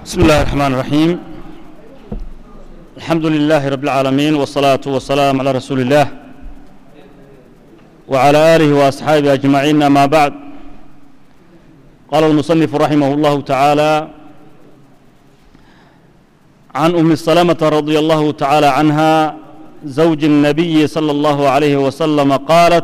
بسم الله الرحمن الرحيم الحمد لله رب العالمين والصلاة والسلام على رسول الله وعلى آله وأصحابه أجمعين أما بعد قال المصنف رحمه الله تعالى عن أم سلمة رضي الله تعالى عنها زوج النبي صلى الله عليه وسلم قالت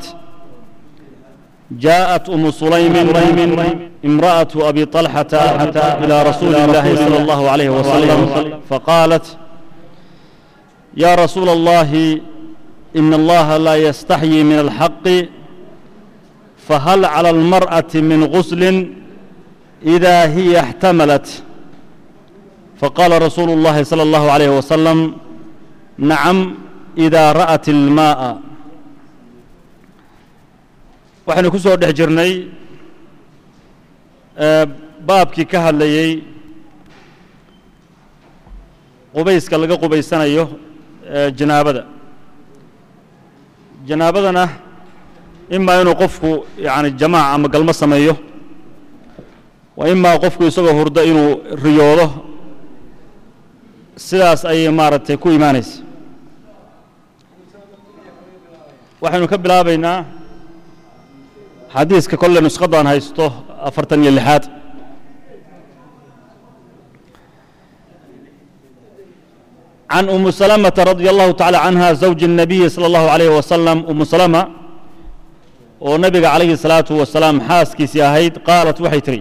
جاءت أم سليم امرأة أبي طلحة إلى رسول الله صلى الله عليه وسلم فقالت يا رسول الله إن الله لا يستحيي من الحق فهل على المرأة من غسل إذا هي احتملت فقال رسول الله صلى الله عليه وسلم نعم إذا رأت الماء waxaynu ku soo dhex jirnay baabkii ka hadlayey qubayska laga qubaysanayo janaabada janaabadana imaa inuu qofku yani jamaac ama galmo sameeyo wa imaa qofku isagoo hurdo inuu riyoodo sidaas ayay maaragtay ku imaanaysa waxaynu ka bilaabaynaa xadiiska kolle nuskhadaan haysto afartan iyo lixaad can umu salamata radia allahu tacala canha zawji الnabiyi salى اllahu alayh wasalam umu salama oo nebiga calayhi الsalaatu wasalaam xaaskiisii ahayd qaalat waxay tihi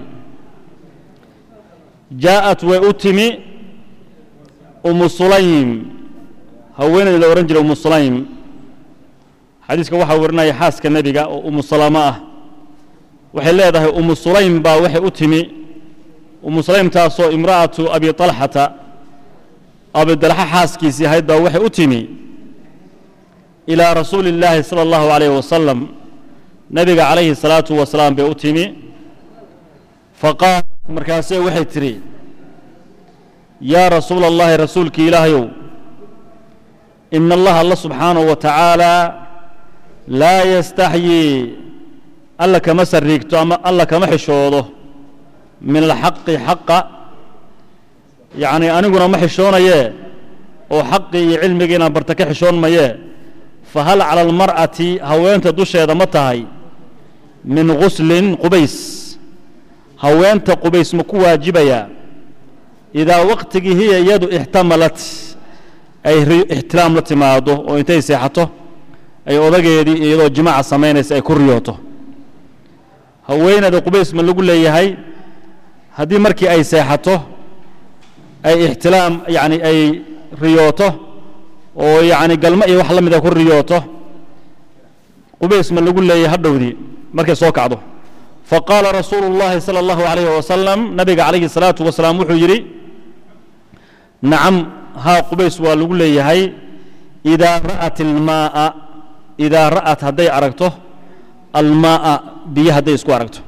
jaaءat way u timi umu sulaym haweeneyd la odhan jiray umu sulaym xadiiska waxaa warinaya xaaska nebiga oo umu salamo ah waxay leedahay umu sulaym baa waxay u timi umu sulaymtaasoo imra'atu abi طalxata abidalxa xaaskiisii ahayd baa waxay u timi ilaa rasuuli اllaahi salى اllahu alayh wasalam nebiga calayhi الsalaatu wasalaam bay u timi faqaalat markaasee waxay tidhi yaa rasuula اllahi rasuulkii ilaahayow ina allaha alla subxaanahu wa tacaala laa yastaxyii alla kama sariigto ama alla kama xishoodo min alxaqi xaqa yacni aniguna ma xishoonayee oo xaqii iyo cilmigii inaan barta ka xishoon mayee fa hal cala almar'ati haweenta dusheeda ma tahay min guslin qubays haweenta qubays ma ku waajibayaa idaa waqtigii hiya iyadu ixtamalat ay ixtiraam la timaado oo intay seexato ay odageedii iyadoo jimaaca samaynaysa ay ku riyooto haweeneyda qubays ma lagu leeyahay haddii markii ay seexato ay ixtilaam yacni ay riyooto oo yacni galmo iyo wax la mida ku riyooto qubays ma lagu leeyahay hadhowdii markay soo kacdo faqaala rasuulu اllahi salى اllahu alayh wasalam nabiga calayhi الsalaatu wasalaam wuxuu yidhi nacam haa qubays waa lagu leeyahay idaa ra'at ilmaa'a idaa ra'at hadday aragto almaa'a biyo hadday isku aragto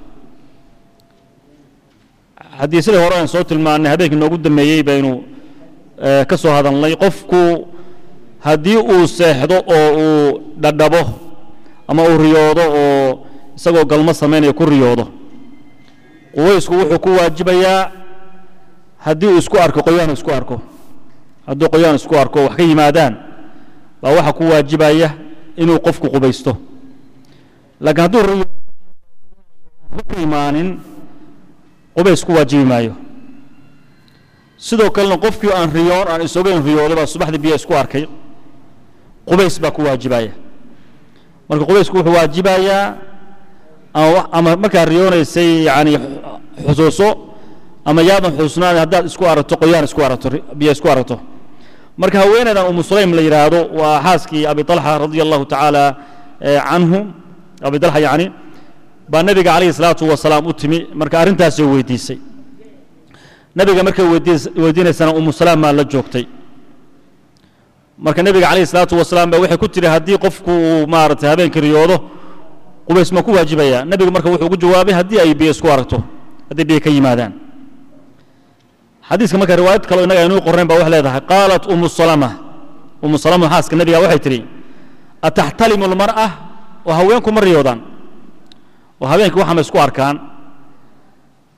haddii sidai hore aan soo tilmaannay habeenkii noogu dammeeyey baynu ka soo hadalnay qofku haddii uu seexdo oo uu dhadhabo ama uu riyoodo oo isagoo galmo samaynaya ku riyoodo qubaysku wuxuu ku waajibayaa haddii uu isku arko qoyaan isku arko hadduu qoyaan isku arko wax ka yimaadaan baa waxaa ku waajibaya inuu qofku qubaysto laakiin hadduu ku imaanin qubays ku waajibi maayo sidoo kalena qofkii aan riyoon aan isogeyn riyooday baa subaxdii biyo isku arkay qubays baa ku waajibaya marka qubaysku wuxuu waajibayaa ama markaa riyoonaysay yani xusuuso ama yaadan xusuusnaan haddaad isku aragto qoyaan isku aragto biyo isku aragto marka haweeneydan umu sulaym la yidhaahdo waa xaaskii abi طalxa radia allahu tacaala canhu abi طalxa yani baa nebiga calayhi الsalaatu wasalaam u timi marka arrintaasay weydiisay nebiga markay weydiinaysana umu salaam maa la joogtay marka nebiga calayhi الsalaatu wasalaam ba waxay ku tiri haddii qofku uu maaragtay habeenkii riyoodo qubays ma ku waajibaya nebigu marka wuxuu ugu jawaabay haddii ay biyo isku aragto hadday biyo ka yimaadaan xadiiska marka riwaayad kaleo innaga aynuu qornayn ba waxay leedahay qaalat umu salama umu salama xaaska nebiga waxay tidhi ataxtalimu almar'a oo haweenku ma riyoodaan oo habeenkii waxaa ma isku arkaan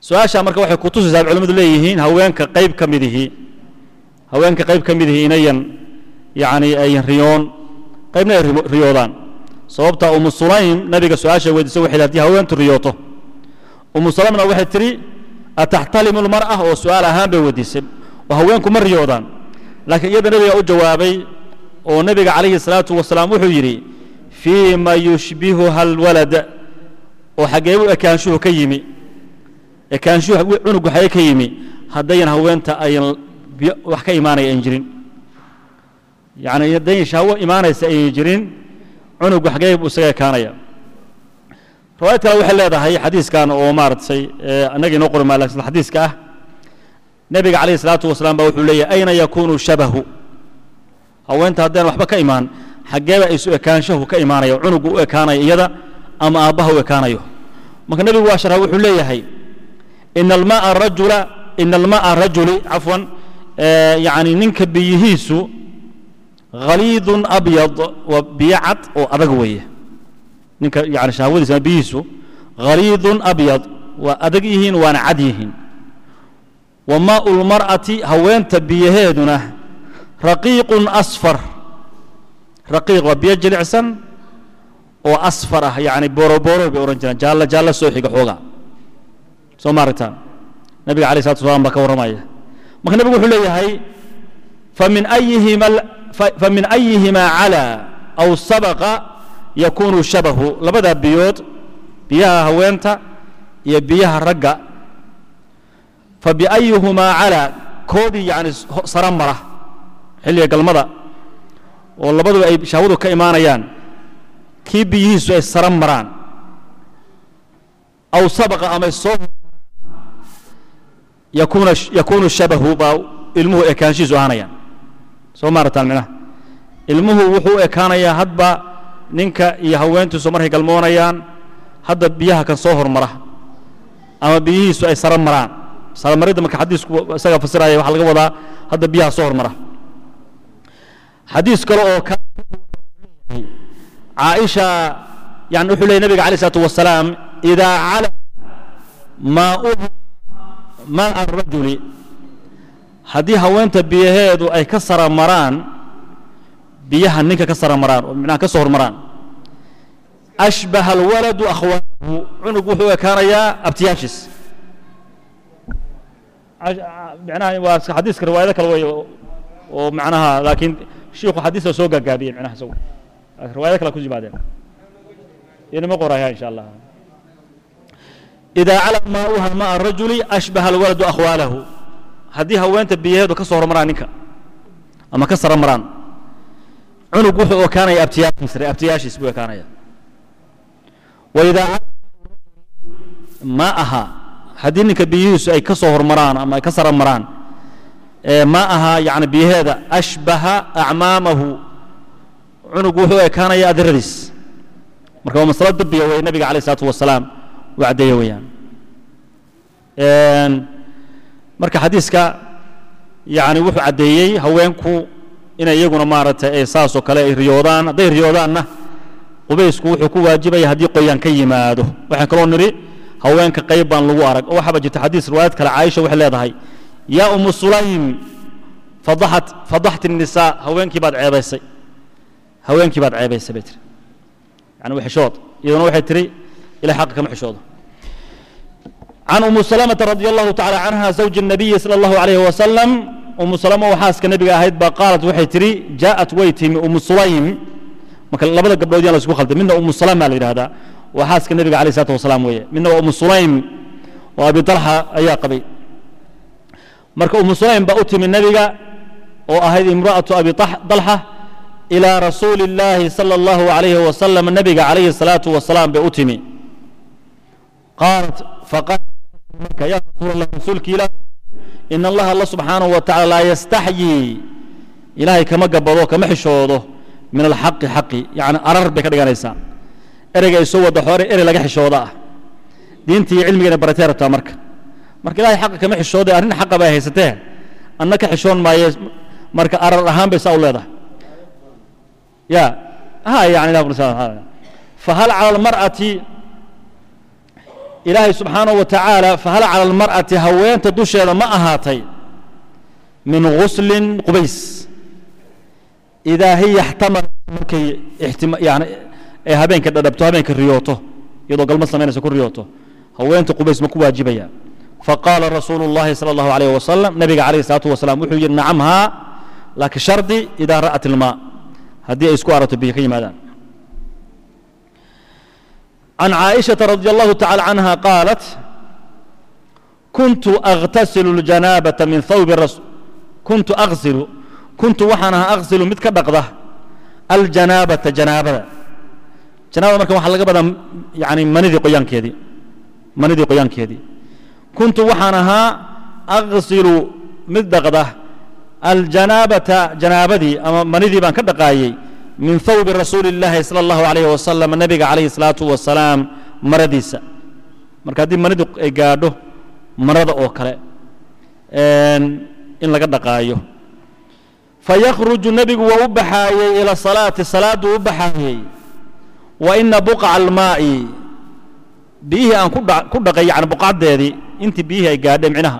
su-aashaa marka waxay kutusaysaa culimmadu leeyihiin haweenka qayb ka midihii haweenka qayb ka midihii inayan yacni ayan riyoon qaybna ay riyoodaan sababta umu sulaym nabiga su-aasha weydiisay waxay haddii haweentu riyooto umu salamna waxay tidhi ataxtalimu lmar'a oo su-aal ahaan bay weydiisay oo haweenku ma riyoodaan laakiin iyada nabiga u jawaabay oo nebiga calayhi salaatu wasalaam wuxuu yidhi fii ma yushbihuha alwalad oo xaggee u ekaanshuhu ka yimi ekaanshuhu cunugu xagee ka yimi haddayan haweenta ayan wax ka imaanaya ayn jirin yacni haddayan shahwo imaanaysa ayan jirin cunugu xagee buu isaga ekaanaya riwaayad kale waxay leedahay xadiiskan oo maaragtay annaga inoo qori maa lakin xadiiska ah nebiga calayhi salaatu wasalaam baa wuxuu leeyahy ayna yakuunu shabahu haweenta haddaan waxba ka imaan xaggeeba isu ekaanshahu ka imaanaya cunugu u ekaanayo iyada ama aabbaha u ekaanayo marka nebigu waa sharha wuxuu leeyahay ina almaa rajula ina alma'a rajuli cafwan yacni ninka biyihiisu khaliidun abyad waa biyo cad oo adag weeye ninka yani shahwadiisa biyihiisu khaliidun abyad waa adag yihiin waana cad yihiin wa maa'u lmar'ati haweenta biyaheeduna raqiiqun asfar raqiiq waa biyo jilicsan oo asfar ah yacni boorobooro bay odhan jiraan jaallo jaallo soo xiga xoogaa soo ma aragtaan nabiga alayh salatu wasalaam baa ka warramaya marka nebigu wuxuu leeyahay famin ayihima famin ayihima calaa aw sabaqa yakunu shabahu labadaa biyood biyaha haweenta iyo biyaha ragga fabiayuhumaa calaa koodii yacni sara mara xilliga galmada oo labaduba ay shahwadu ka imaanayaan kii biyihiisu ay sara maraan aw sabaqa ama soo yakuna yakuunu shabahu baa ilmuhu ekaanshihiisu ahaanayaan soo maarataan minaha ilmuhu wuxuu u ekaanayaa hadba ninka iyo haweentiisu markay galmoonayaan hadda biyaha kan soo hormara ama biyihiisu ay sara maraan saramaridda marka xadiisku isaga fasiraya waxaa laga wadaa hadda biyaha soo hormara xadiis kale oo caaisha yani wuxuu leeyay nabiga alayh isalaatu wasalaam idaa cala maauha maa arajuli haddii haweenta biyaheedu ay ka sara maraan biyaha ninka ka sara maraan oo micnaha ka soo hormaraan ashbaha alwaladu akhwaanahu cunug wuxuu u ekaanayaa abtiyaashiis micnaha waa xadiiska riwaayado kale wey oo macnaha laakiin shiiku xadiista soo gaagaabiyey micnaha isagu riwaayado kale ku yimaadeen inama qoraya insha allah idaa cala maauha maa rajuli ashbaha alwaladu akhwaalahu haddii haweenta biyaheedu ka soo hormaraan ninka ama ka sara maraan cunug wuxuu ekaanaya abtiyaashiis abtiyaashiis buu ekaanaya waidaa ma aha haddii ninka biyihiisu ay ka soo hormaraan ama ay ka sara maraan ma aha yani biyaheeda ashbaha acmaamahu cunug wuxuu ekaanaya adiradiis marka waa masalo dabiya wey nabiga alayh isalaatu wasalaam uu caddeeye weeyaan marka xadiiska yani wuxuu caddeeyey haweenku inay iyaguna maaragtay ay saasoo kale ay riyoodaan hadday riyoodaanna qubaysku wuxuu ku waajibaya haddii qoyaan ka yimaado waxaan kaloo nidhi haweenka qayb baan lagu arag oo waxaaba jirta xadiis riwaayad kale caaisha waxay leedahay yaa umu sulaym fadaxat fadaxti الnisaa haweenkii baad ceebaysay haweenkii baad ceebaysay bay tiri yani waa xishood iyaduna waxay tiri ilahay xaqa kama xishoodo can umu salamata radi allahu tacala canha zawji الnabiyi salى اllahu alayh wasalam umu salama oo xaaska nebiga ahayd baa qaalat waxay tidhi jaaءat way timi umu sulaym marka labada gabdhood yaan la isku khalday midna umu salama la yidhahdaa waa xaaska nebiga alayh الsalatu wasalaam weeye midna waa umu sulaym oo abi talxa ayaa qabay marka umu sulaym baa u timi nebiga oo ahayd imra'atu abi dalxa ilaa rasuuli اllaahi salى اllahu alayhi wasalam nebiga calayhi الsalaatu wasalaam bay u timi qaalat faqaalat marka ya rasuul allah rasuulki ilaah in allaha alla subxaanahu wa tacala laa yastaxyii ilaahay kama gabado kama xishoodo min alxaqi xaqi yani arar bay ka dhiganaysaa ereyga ay soo wada hore erey laga xishooda ah diinta iyo cilmigeena baratay rabtaa marka marka ilahay xaqa kama xishooday arrin xaqa bay haysatee anna ka xishoon maaye marka arar ahaan bay saa u leedahay ya ha yani fahal cala almar'ati ilaahay subxaanahu wa tacaala fahal cala almar'ati haweenta dusheeda ma ahaatay min guslin qubays idaa hiya ixtamalat markay ixtima yani ee habeenka dhadhabto habeenka riyooto iyadoo galma samaynaysa ku riyooto haweenta qubays ma ku waajibaya faqaala rasuulu اllahi salى اllahu alayh wasalam nabiga calayh الsalaatu wasalaam wuxuu yidhi nacam haa laakiin shardi idaa ra'at ilmaa haddii ay isku arato biyo ka yimaadaan عن عائشة رضي الله تعالى عنها قالت كنت أغتسل الجنابة من ثوب الرسول كنت أغسل كنت وحنا أغسل متك دقضة الجنابة جنابة جنابة مركب وحنا لقبضا يعني مندي قيان كيدي مندي قيان كيدي كنت وحنا أغسل مدقضة الجنابة جنابتي أما مندي بان كدقايي min hawbi rasuuli اllaahi salى اllahu alayh wasalam nabiga calayhi الsalaatu wasalaam maradiisa marka haddii manidu ay gaadho marada oo kale in laga dhaqaayo fayakhruju nebigu waa u baxaayey ila salaati salaaduu u baxaayey wa ina buqca almaa'i biyihii aan ku dhaqay yani buqacdeedii intii biyihii ay gaadheen micnaha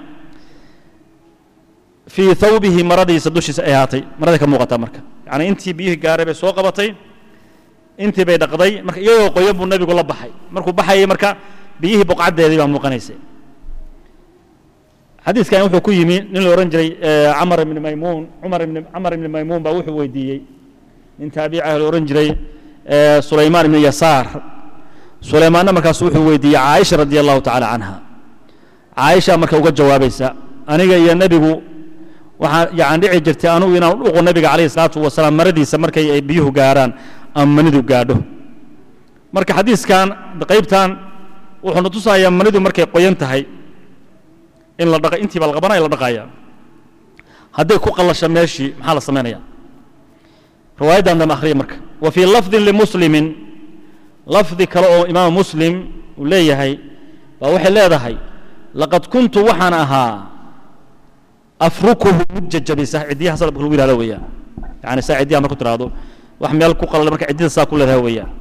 fii hawbihi maradiisa dushiisa ay ahaatay marada ka muuqataa marka yani intii biyihii gaaray bay soo qabatay intii bay dhaqday marka iyagoo qoyan buu nebigu la baxay markuu baxayay marka biyihii buqcaddeedii baa muuqanaysay xadiiskan wuxuu ku yimi nin la odhan jiray camar ibni maymuun cumar ibni camar ibni maymuun baa wuxuu weydiiyey nin taabici ah la odhan jiray sulaymaan ibni yasaar sulaymaanna markaas wuxuu weydiiyey caaisha radi allahu tacaala canha caaisha marka uga jawaabaysa aniga iyo nebigu waxaa yani dhici jirtay anugu inaan u dhuqo nebiga calayhi salaatu wasalaam maradiisa markay ay biyuhu gaarhaan ama manidu gaadho marka xadiiskan qaybtan wuxuuna tusayaa manidu markay qoyan tahay in la dhaqa intii baa la qabanaya la dhaqaya hadday ku qallasho meeshii maxaa la samaynaya riwaayaddan dambe akhriya marka wa fii lafdin limuslimin lafdi kale oo imaam muslim uu leeyahay baa waxay leedahay laqad kuntu waxaan ahaa afrukuhu mid jajabisa ciddiyaha salabka lagu yihahdo weeyaan yani saa ciddiyaha marku tiraahdo wax meel ku qalala marka ciddida saa ku leedahay weeyaan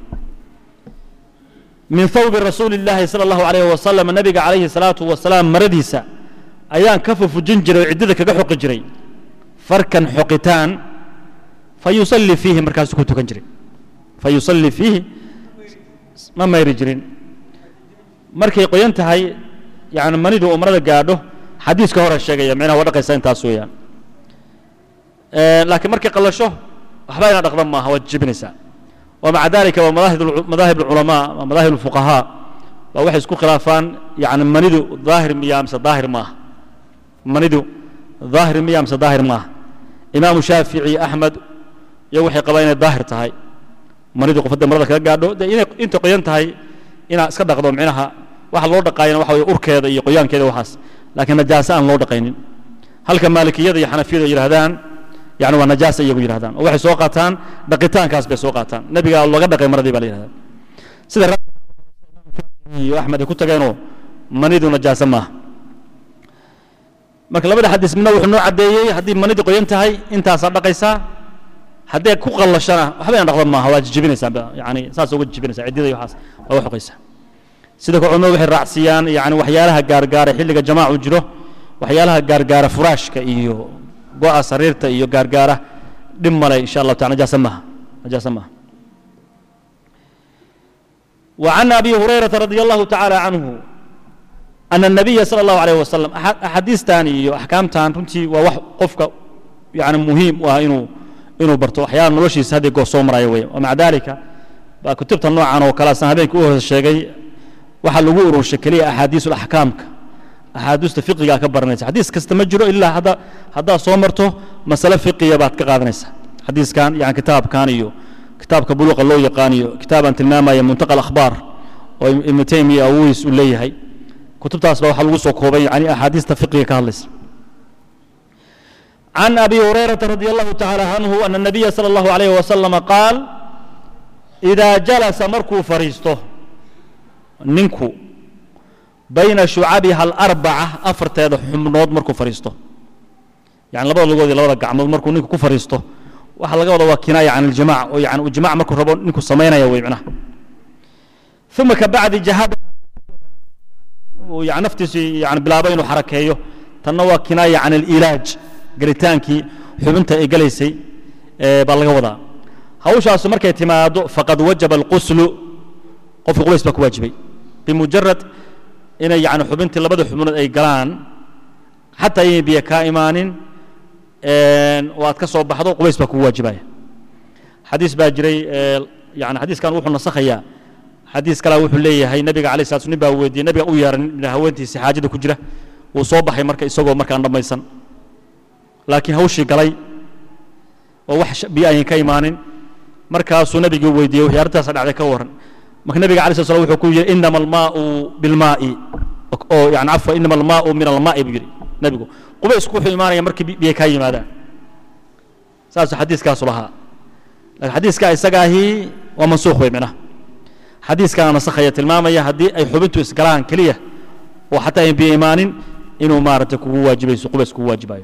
min thawbi rasuuli illaahi sala allahu alayhi wasalam nabiga calayhi salaatu wasalaam maradiisa ayaan ka fufujin jiray oo ciddida kaga xoqi jiray farkan xoqitaan fa yusalli fiihi markaasuu ku tukan jiray fa yusalli fiihi ma mayri jirin markay qoyan tahay yani manidu oo marada gaadho xadiiska hore sheegaya micnaha waa dhaqaysa intaas weeyaan laakiin markay qallasho waxba ina dhaqdan maaha waad jebinaysaa ومع ذلك ومذاهب العلماء ومذاهب الفقهاء waxay isku khilaafaan yani manidu daahir miya mise daahir maaha manidu daahir miya mise daahir maaha imaamu shaafici axmed iyo waxay qabaan inay daahir tahay manidu qof hadday marada kaga gaadho dee inay inta qoyan tahay inaad iska dhaqdo micnaha waxa loo dhaqaayana waxa weye urkeeda iyo qoyaankeeda waxaas laakiin najaase aan loo dhaqaynin halka maalikiyada iyo xanafiyada ay yidhahdaan yani waa najaasa iyagu yidhahdaan oo waxay soo qaataan dhaqitaankaas bay soo qaataan nebiga looga dhaqay maradii baa la yidhahdaa sida iyo axmed ay ku tageenoo manidu najaase maaha marka labada xadiis midna wuxuu noo caddeeyey haddii manidii qoyan tahay intaasaa dhaqaysaa haddii ku qallashana waxba ina dhaqdan maaha waa jijibinaysaa yani saas uga jijibinaysaa ciddida iyo waxaas waa uga xoqaysaa sida ka culimadu waxay raacsiiyaan yani waxyaalaha gaargaara xilliga jamaacu jiro waxyaalaha gaargaara furaashka iyo go'a sariirta iyo gaargaara dhib male insha allahu taala najaasa maaha najaasa maaha وعن أبي هريرة رضي الله تعالى عنه أن النبي صلى الله عليه وسلم أحاديث تاني أحكام تان رنتي ووح قفك يعني مهم وإنه إنه برتو أحيانا نوشي هذه قو صوم رايوي ومع ذلك كتبت النوع عنه وكلا سنة بينك أوه الشيء وحل لغور الشكلية أحاديث الأحكام أحاديث فقهية كبرنيس حديث كستمجره إلا هذا هذا صومرته مسألة فقهية بعد كقادنيس حديث كان يعني كتاب كان يو kitaabka buluuqa loo yaqaaniyo kitaabaan tilmaamaya muntaqa akhbaar oo ibnu taymiya awiis uu leeyahay kutubtaas baa waxaa lagu soo koobay yani axaadiista fiqiga ka hadlaysa عن أبي هريرة رضي الله تعالى عنه أن النبي صلى الله عليه وسلم قال إذا جلس مركو فريسته ننكو بين شعبها الأربعة أفرت هذا حمنود مركو فريسته يعني لبدا لغودي لبدا قعمود مركو ننكو كفريسته waxa laga wada waa kinaaya can aljamac oo yani ijmac markuu rabo ninku samaynaya wey macnaha uma kabacdi jahada uu yani naftiisii yani bilaabo inuu xarakeeyo tanna waa kinaaya can alilaaj gelitaankii xubinta ay gelaysay ee baa laga wadaa hawshaasu markay timaado faqad wajaba alquslu qofka qubays baa ku waajibay bimujarad inay yani xubintii labada xubnood ay galaan xataa inay biyo kaa imaanin oo aad ka soo baxdo qubays baa kugu waajibaya xadiis baa jiray yani xadiiskan wuxuu nasakhayaa xadiis kalaa wuxuu leeyahay nabiga alay slat nin baa weydiiyey nabiga u yeeran haweentiisi xaajada ku jira wuu soo baxay marka isagoo markaan dhammaysan laakiin hawshii galay oo wax biyo ayan ka imaanin markaasuu nabigii weydiiyey wixii arrintaasa dhacday ka warran marka nabiga alay slat slam wuxuu ku yidhi inama almaau bilmaa'i oo yani cafwa inama almaau min almaa'i buu yidhi nabigu qubaysku wuxuu imaanaya markii biyo kaa yimaadaan saasuu xadiiskaasu lahaa laakiin xadiiskaa isagaahi waa mansuukh wey micnaha xadiiskana nasakhaya tilmaamaya haddii ay xubintu isgalaan keliya oo xataa ayn biyo imaanin inuu maaragtay kugu waajibayso qubays kugu waajibayo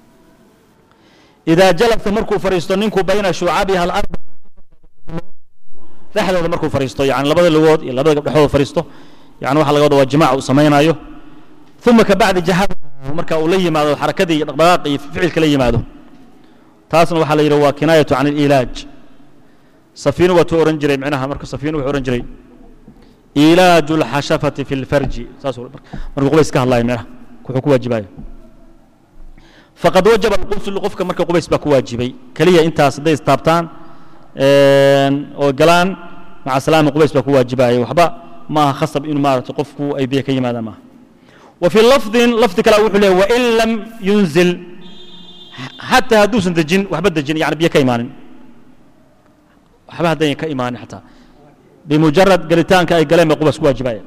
idaa jalasa markuu fadhiisto ninku bayna shucabiha alarbac dhexdooda markuu fadhiisto yani labada lugood iyo labada gabdhexooda fadhiisto yani waxa laga wada waa jimaac uu samaynayo uma kabacdi jahada marka uu la yimaado xarakadii iyo dhaqdhaqaaqi iyo ficilka la yimaado taasna waxaa la yidhi waa kinaayatu can alilaaj safiinu waa tuu ohan jiray micnaha marka safiinu wuxuu ohan jiray ilaaju alxashafati fi lfarji saasuu markuu qubays ka hadlayo micnaha wuxuu ku waajibayo faqad wajaba alquslu qofka marka qubays baa ku waajibay keliya intaas hadday istaabtaan oo galaan maca salaami qubays baa ku waajibaya waxba ma aha khasab inuu maaragtay qofku ay biyo ka yimaadaan maaha وفي لفظ لفظ كلا وحول وإن لم ينزل حتى هدوس دجن وحبد دجن يعني بيا كيمان وحبها دين كيمان حتى بمجرد قلتان كأي قلم يقوبس واجبايا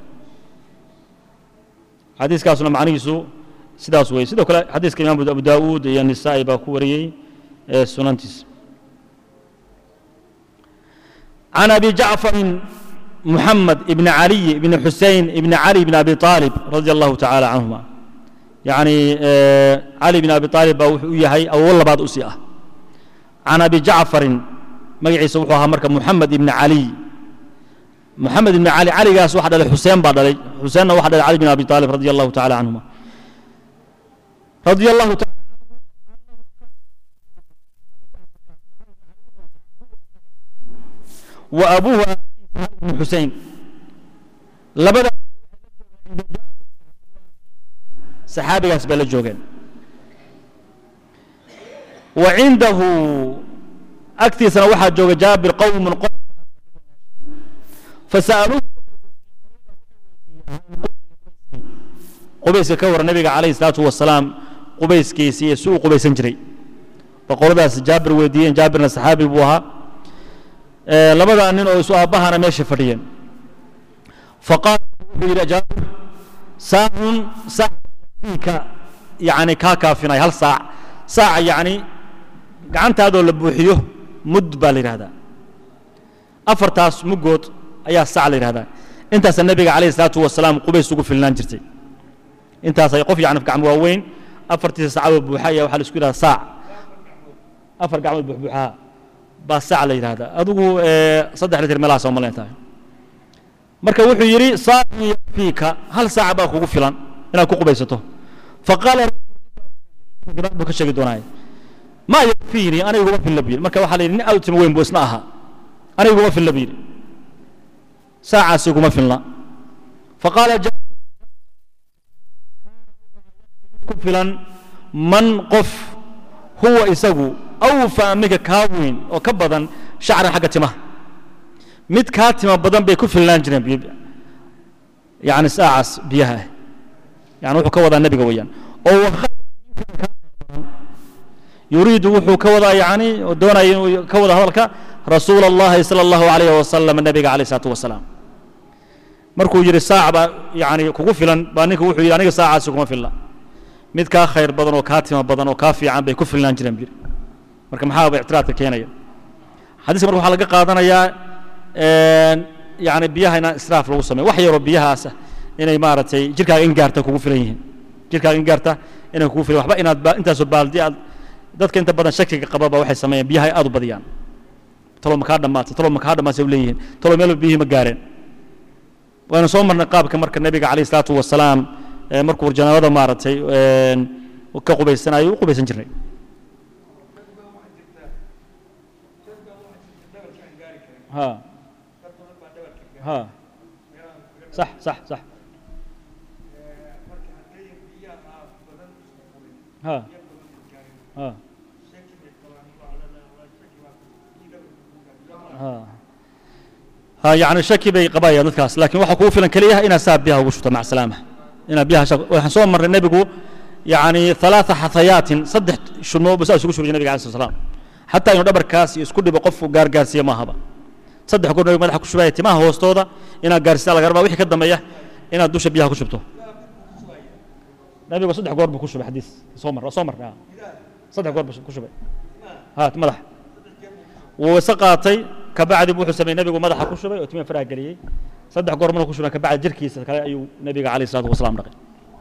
حديث كاسنا معني سو سداس وي سيدو كلا حديث كإمام أبو داود يعني النسائي باكوري سننتس عن أبي جعفر محمد بن علي بن حسين بن علي بن أبي طالب رضي الله تعالى عنهما يعني آه علي بن أبي طالب ويهي أو والله بعد أسيئة عن أبي جعفر مجعي سوحوها مركب محمد بن علي محمد بن علي علي قاس واحد على حسين بعد علي حسين واحد على علي بن أبي طالب رضي الله تعالى عنهما رضي الله تعالى وأبوه بن حسين لبدا saxaabigaas bay la joogeen wa cindahu agtiisana waxaa jooga jaabir qowmun fasa'aluuhu qubayska ka waran nabiga calayhi salaatu wasalaam qubayskiisii iyo si uu qubaysan jiray boqoladaas jaabir weydiiyeen jaabirna saxaabi buu ahaa labadaa nin oo isu aabbahana meesha fadhiyeen faqaala wuxuu yidhi jaabir saacun saac ka yani kaa kaafinay hal saac saaca yani gacantaadoo la buuxiyo mud baa la yidhahdaa afartaas muggood ayaa saac la yidhahdaa intaasa nebiga calayhi salaatu wasalaam qubays ugu filnaan jirtay intaas ay qof yani gacmo waaweyn afartiisa saacadoo buuxa ayaa waxaa la isku yidhahdaa saac afar gacmood buuxbuuxaha baa saac la yidhahdaa adigu saddex litir meelahaas oo malayn tahay marka wuxuu yidhi saacun yakfiika hal saaca baa kugu filan inaad ku qubaysato faqaala gadaal buu ka sheegi doonaaye maa yakfiini aniga iguma filla buu yidhi marka waxaa la yidhi nin aad u timo weyn buu isna ahaa aniga iguma filla buu yidhi saacaasi iguma filna faqaala ku filan man qof huwa isagu awfaa minka kaa weyn oo ka badan shacran xagga timaha mid kaa tima badan bay ku filnaan jireen yani saacaas biyaha ah يعني وحو كوضا النبي ويان او يريد وحو كوضا يعني دون كوضا هذلك رسول الله صلى الله عليه وسلم النبي عليه الصلاه والسلام markuu yiri saac yani kugu filan baa ninka wuxuu yiri aniga saacaasi kuma filla mid kaa khayr badan oo kaa tima badan oo kaa fiican bay ku filnaan jireen bir marka maxaa ba ictiraadka keenaya xadiiska marka waxaa laga qaadanayaa yani biyaha inaan israaf lagu sameeyo wax yaroo biyahaas ah inay maaragtay jirkaaga in gaarta kugu filan yihiin jirkaaga in gaarta inay kugu filan waxba inaad intaasoo baaldi aad dadka inta badan shakiga qababa waxay sameeyaan biyaha aad u badiyaan talo makaa dhammaatay talo makaa dhammaatay u leeyihiin talo meel biyihii ma gaareen waynu soo marnay qaabka marka nebiga calayh isalaatu wasalaam ee markuu janaabada maaragtay een, ka qubaysanayo u qubaysan jirnay ha ha صح صح صح ها ها ها ها يعني شكي بي قبايا dadkaas laakiin waxa kugu filan kaliya inaad saa biyaha ugu shubto mac salaama inaad biyaha shaq waxaan soo marray nebigu yani ثلاثة xathayaatin saddex shubnoo bas isugu shubay nebiga alayه الصلاة xataa inuu dhabarkaas isku dhibo qofku gaargaarsiiyo maahaba saddex goor nabigu madaxa ku shubaya timaha hoostooda inaad gaarsiisaa laga rabaa wixii ka dambeeya inaad dusha biyaha ku shubto nabigu saddex goor buu ku shubay xadiis soo mar soo mar ah. saddex goor buu ku shubay ha madax wuu isa qaatay kabacdi wuxuu sameeyey nabigu madaxa ku shubay oo timaha faraha geliyey saddex goor markuu ku shubay kabacdi jirkiisa kale ayuu nabiga calayhi salaatu wasalaam dhaqay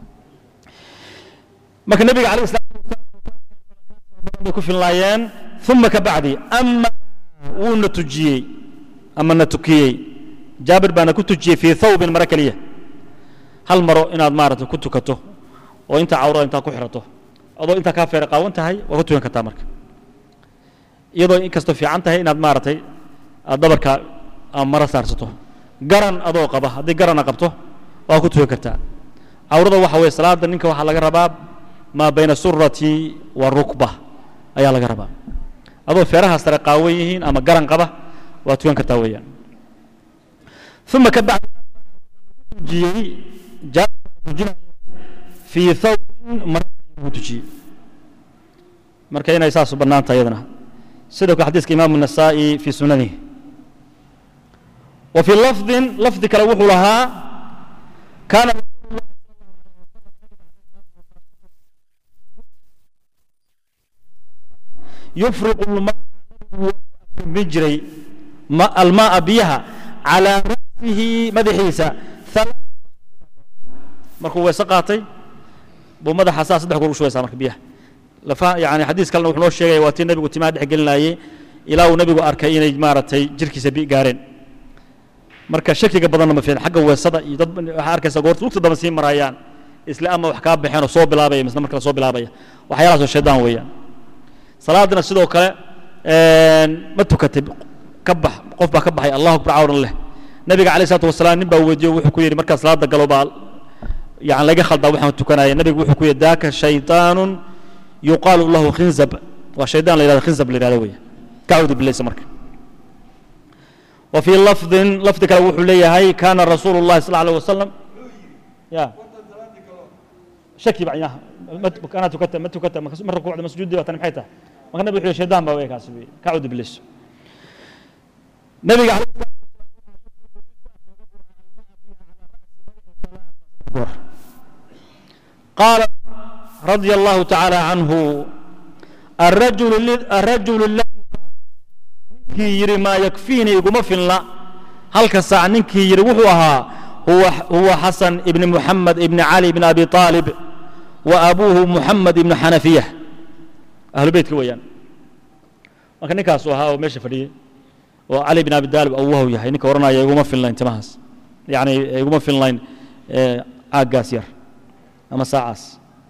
marka nabiga calayhi salaatu wasalaam bay ku finlaayeen uma kabacdi ama wuuna tujiyey ama na tukiyey jaabir baana ku tujiyey fii thawbin maro keliya hal maro inaad maaragtay ku tukato oo intaa cawrada intaa ku xirato adoo intaa kaa feere qaawan tahay waa ku tukan kartaa marka iyadoo inkastoo fiican tahay inaad maaragtay aad dhabarka aad maro saarsato garan adoo qaba haddii garana qabto waa ku tukan kartaa cawrada waxa weeye salaada ninka waxaa laga rabaa maa bayna surati wa rukba ayaa laga rabaa adoo feeraha sare qaawan yihiin ama garan qaba waa tukan kartaa weeyaan uma ka bacdi tujiyey jaatujinaya fii thawbin mara buu tujiyey marka inay saas u bannaan tahay iyadana sidoo kale xadiiska imaamu النasaa'i fii sunanihi wa fii lafdin lafdi kale wuxuu lahaa kaana yufriqu min jiray ma- almaaa biyaha calaa ra'sihi madaxiisa thala- markuu weese qaatay buu madaxa saa saddex goor u shubaysaa marka biyaha lafa yani xadiis kalena wuxuu noo sheegaya waa tii nebigu timaha dhex gelinayey ilaa uu nebigu arkay inay maaragtay jirkiisa bi gaareen marka shakiga badanna ma fiican xagga weesada iyo dad waxaa arkaysa goorta lugta damba sii marayaan isla ama wax kaa baxeen oo soo bilaabaya misna markale soo bilaabaya waxyaalahaas oo shaydaan weeyaan salaadana sidoo kale ma tukatay ka bax qof baa ka baxay allahu akbar cawran leh nabiga calayh salaatu wasalaam nin baa weydiiyo wuxuu ku yidhi markaa salaada galo baa yani laga khaldaa waxaan tukanaya nabigu wuxuu ku yidhi daaka shaytaanun yuqaalu lahu khinzab waa shaydaan la yidhahdo khinzab la yidhahdo weeye kacuudu bilaysa marka وفي لفظ لفظ كلا وحو ليهي كان رسول الله صلى الله عليه وسلم يا شكي بعياها انا تكتب ما تكتب مره ركوع مسجود دي وتن محيتها ما كان نبي شيطان بقى كاسبي كعود ابليس نبي عليه قال رضي الله تعالى عنه الرجل الرجل الذي ninkii yidhi maa yakfiinii iguma filna halka saac ninkii yidhi wuxuu ahaa huwa huwa xasan ibni muxamed ibni cali ibni abi aalib wa abuuhu muxamed ibni xanafiya ahlu beytka weeyaan marka ninkaasuu ahaa oo meesha fadhiyey oo cali ibn abi daalib awwahu yahay ninka odhanaya iguma filnayn timahaas yacni iguma filnayn caaggaas yar ama saacaas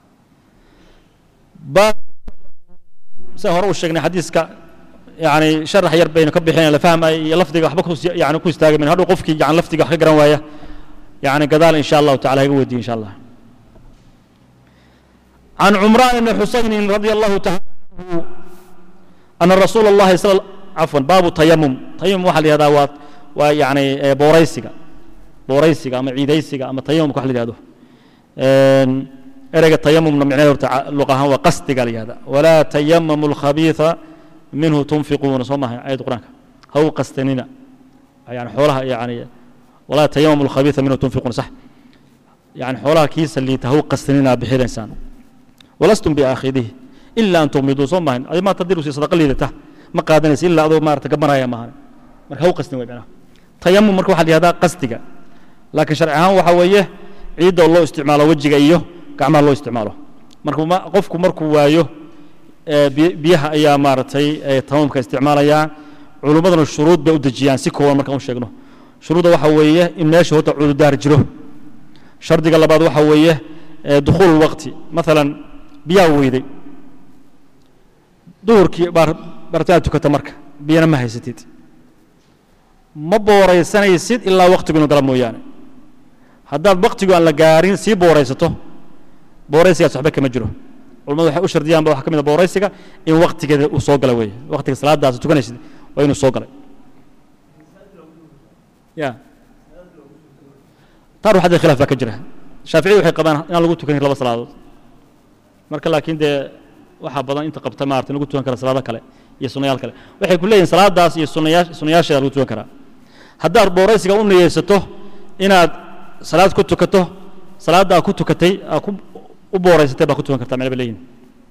saan hore u sheegnay xadiiska يعني شرح ير بين كبحين لا فهم اي لفظي وحبك يعني كو استاغ من هذا قفكي يعني لفظي wax ka garan waaya يعني قدال ان شاء الله تعالى iga weydiin ان شاء الله عن عمران بن حسين رضي الله تعالى عنه أن رسول الله صلى الله عفوا باب التيمم تيمم waxa la yiraahdaa waa waa yani booraysiga booraysiga ama ciidaysiga ama tayamum waxa la yiraahdo een ereyga tayamumna micnaheedu luqahan waa qasdiga la yiraahdaa walaa tayammamu al-khabitha منه تنفقون صومها آية القرآن هو قستننا يعني حولها يعني ولا تيمم الخبيث منه تنفقون صح يعني حولها كيس اللي تهو قستننا بحير إنسان ولستم بآخذه إلا أن تغمضوا صومها أي ما تديروا سي صدق اللي ته ما قادنس إلا أدو ما تقمرها يا مهان مرك هو قستني ويبنا تيمم مرك واحد هذا قصدك لكن شرعها وحويه عيد الله استعماله وجهه إياه كعمل الله استعماله مركو ما قفكم مركو وايو biyaha ayaa maaragtay tamamka isticmaalaya culummadana shuruud bay u dejiyaan si kooban markaan u sheegno shuruudda waxa weeye in meesha horta cududaar jiro shardiga labaad waxa weeye dukhuul waqti maalan biyaa weyday duhurkii bartaad tukata marka biyana ma haysatid ma booraysanaysid ilaa waqtigu inuu gala mooyaane haddaad waqtigu aan la gaarin sii booraysato booraysigaas waxba kama jiro culamadu waxay u shardiyaan ba waxaa ka mid a booraysiga in waqtigeeda uu soo gala weeye waqtiga salaadaas tukanaysid waa inuu soo galay ya taa ruuxadda khilaaf baa ka jira shaaficiyadu waxay qabaan inaan lagu tukan karin laba salaadood marka laakiin dee waxaa badan inta qabta maarata in lagu tukan kara salaado kale iyo sunnayaal kale waxay ku leeyihin salaadaas iyo sunnayaa sunnayaasheeda lagu tukan karaa haddaad booraysiga u niyeysato inaad salaad ku tukato salaadda aad ku tukatay aad ku u booraysatay baa ku tukan kartaa meel ba leeyihin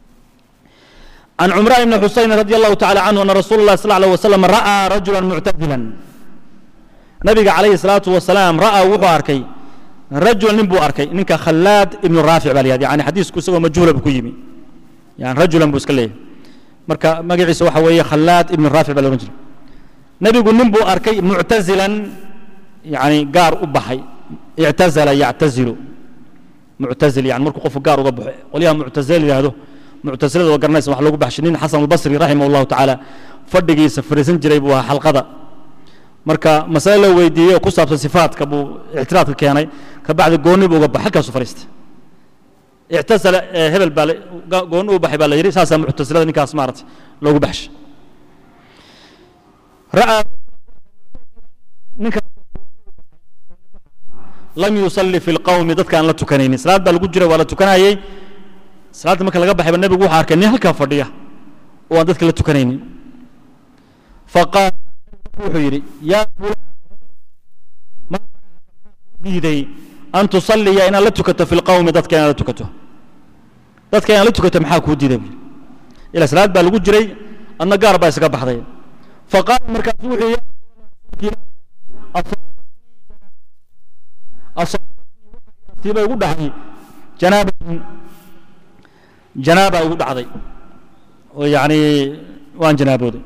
عن عمران بن حسين رضي الله تعالى عنه أن رسول الله صلى الله عليه وسلم رأى رجلا معتزلا نبي عليه الصلاة والسلام رأى وحو أركي رجل نبو أركي نك خلاد ابن رافع بالي يعني حديث كسوة مجهولة بكيمي يعني رجلا بوسكليه مركا مقعيس وحوية خلاد ابن رافع بالي رجل نبي يقول نبو أركي معتزلا يعني قار أبحي اعتزل يعتزل معتزل يعني مركو قف قار أبحي وليها معتزل هذا muctasilada waa garanaysa wax lagu baxshay nin xasan albasri raximah allahu tacaala fadhigiisa fariisan jiray buu ahaa xalqada marka masale la weydiiyey oo ku saabsan sifaadka buu ictiraadka keenay ka bacdi goonni buu uga baxay halkaasu fariistay ictasala hebel baa goonni u baxay baa la yidhi saasaa muctasilada ninkaas maaragtay loogu baxshay ra'aa ninkaas lam yusalli fi lqawmi dadka aan la tukanaynin salaad baa lagu jira waa la tukanayey salaadda marka laga baxayba nebigu wuxuu arkay nin halkaa fadhiya oo aan dadka la tukanaynin faqaal wuxuu yidhi yaa fulaan ma diiday an tusalliya inaad la tukato fi lqawmi dadka inaad la tukato dadka inaad la tukato maxaa kuu diiday buu ila salaad baa lagu jiray adna gaar baa isaga baxday faqaal markaasu wuxuu yidhi tiiba igu dhahay janaabatun janaaba igu dhacday oo yacni waan janaabooday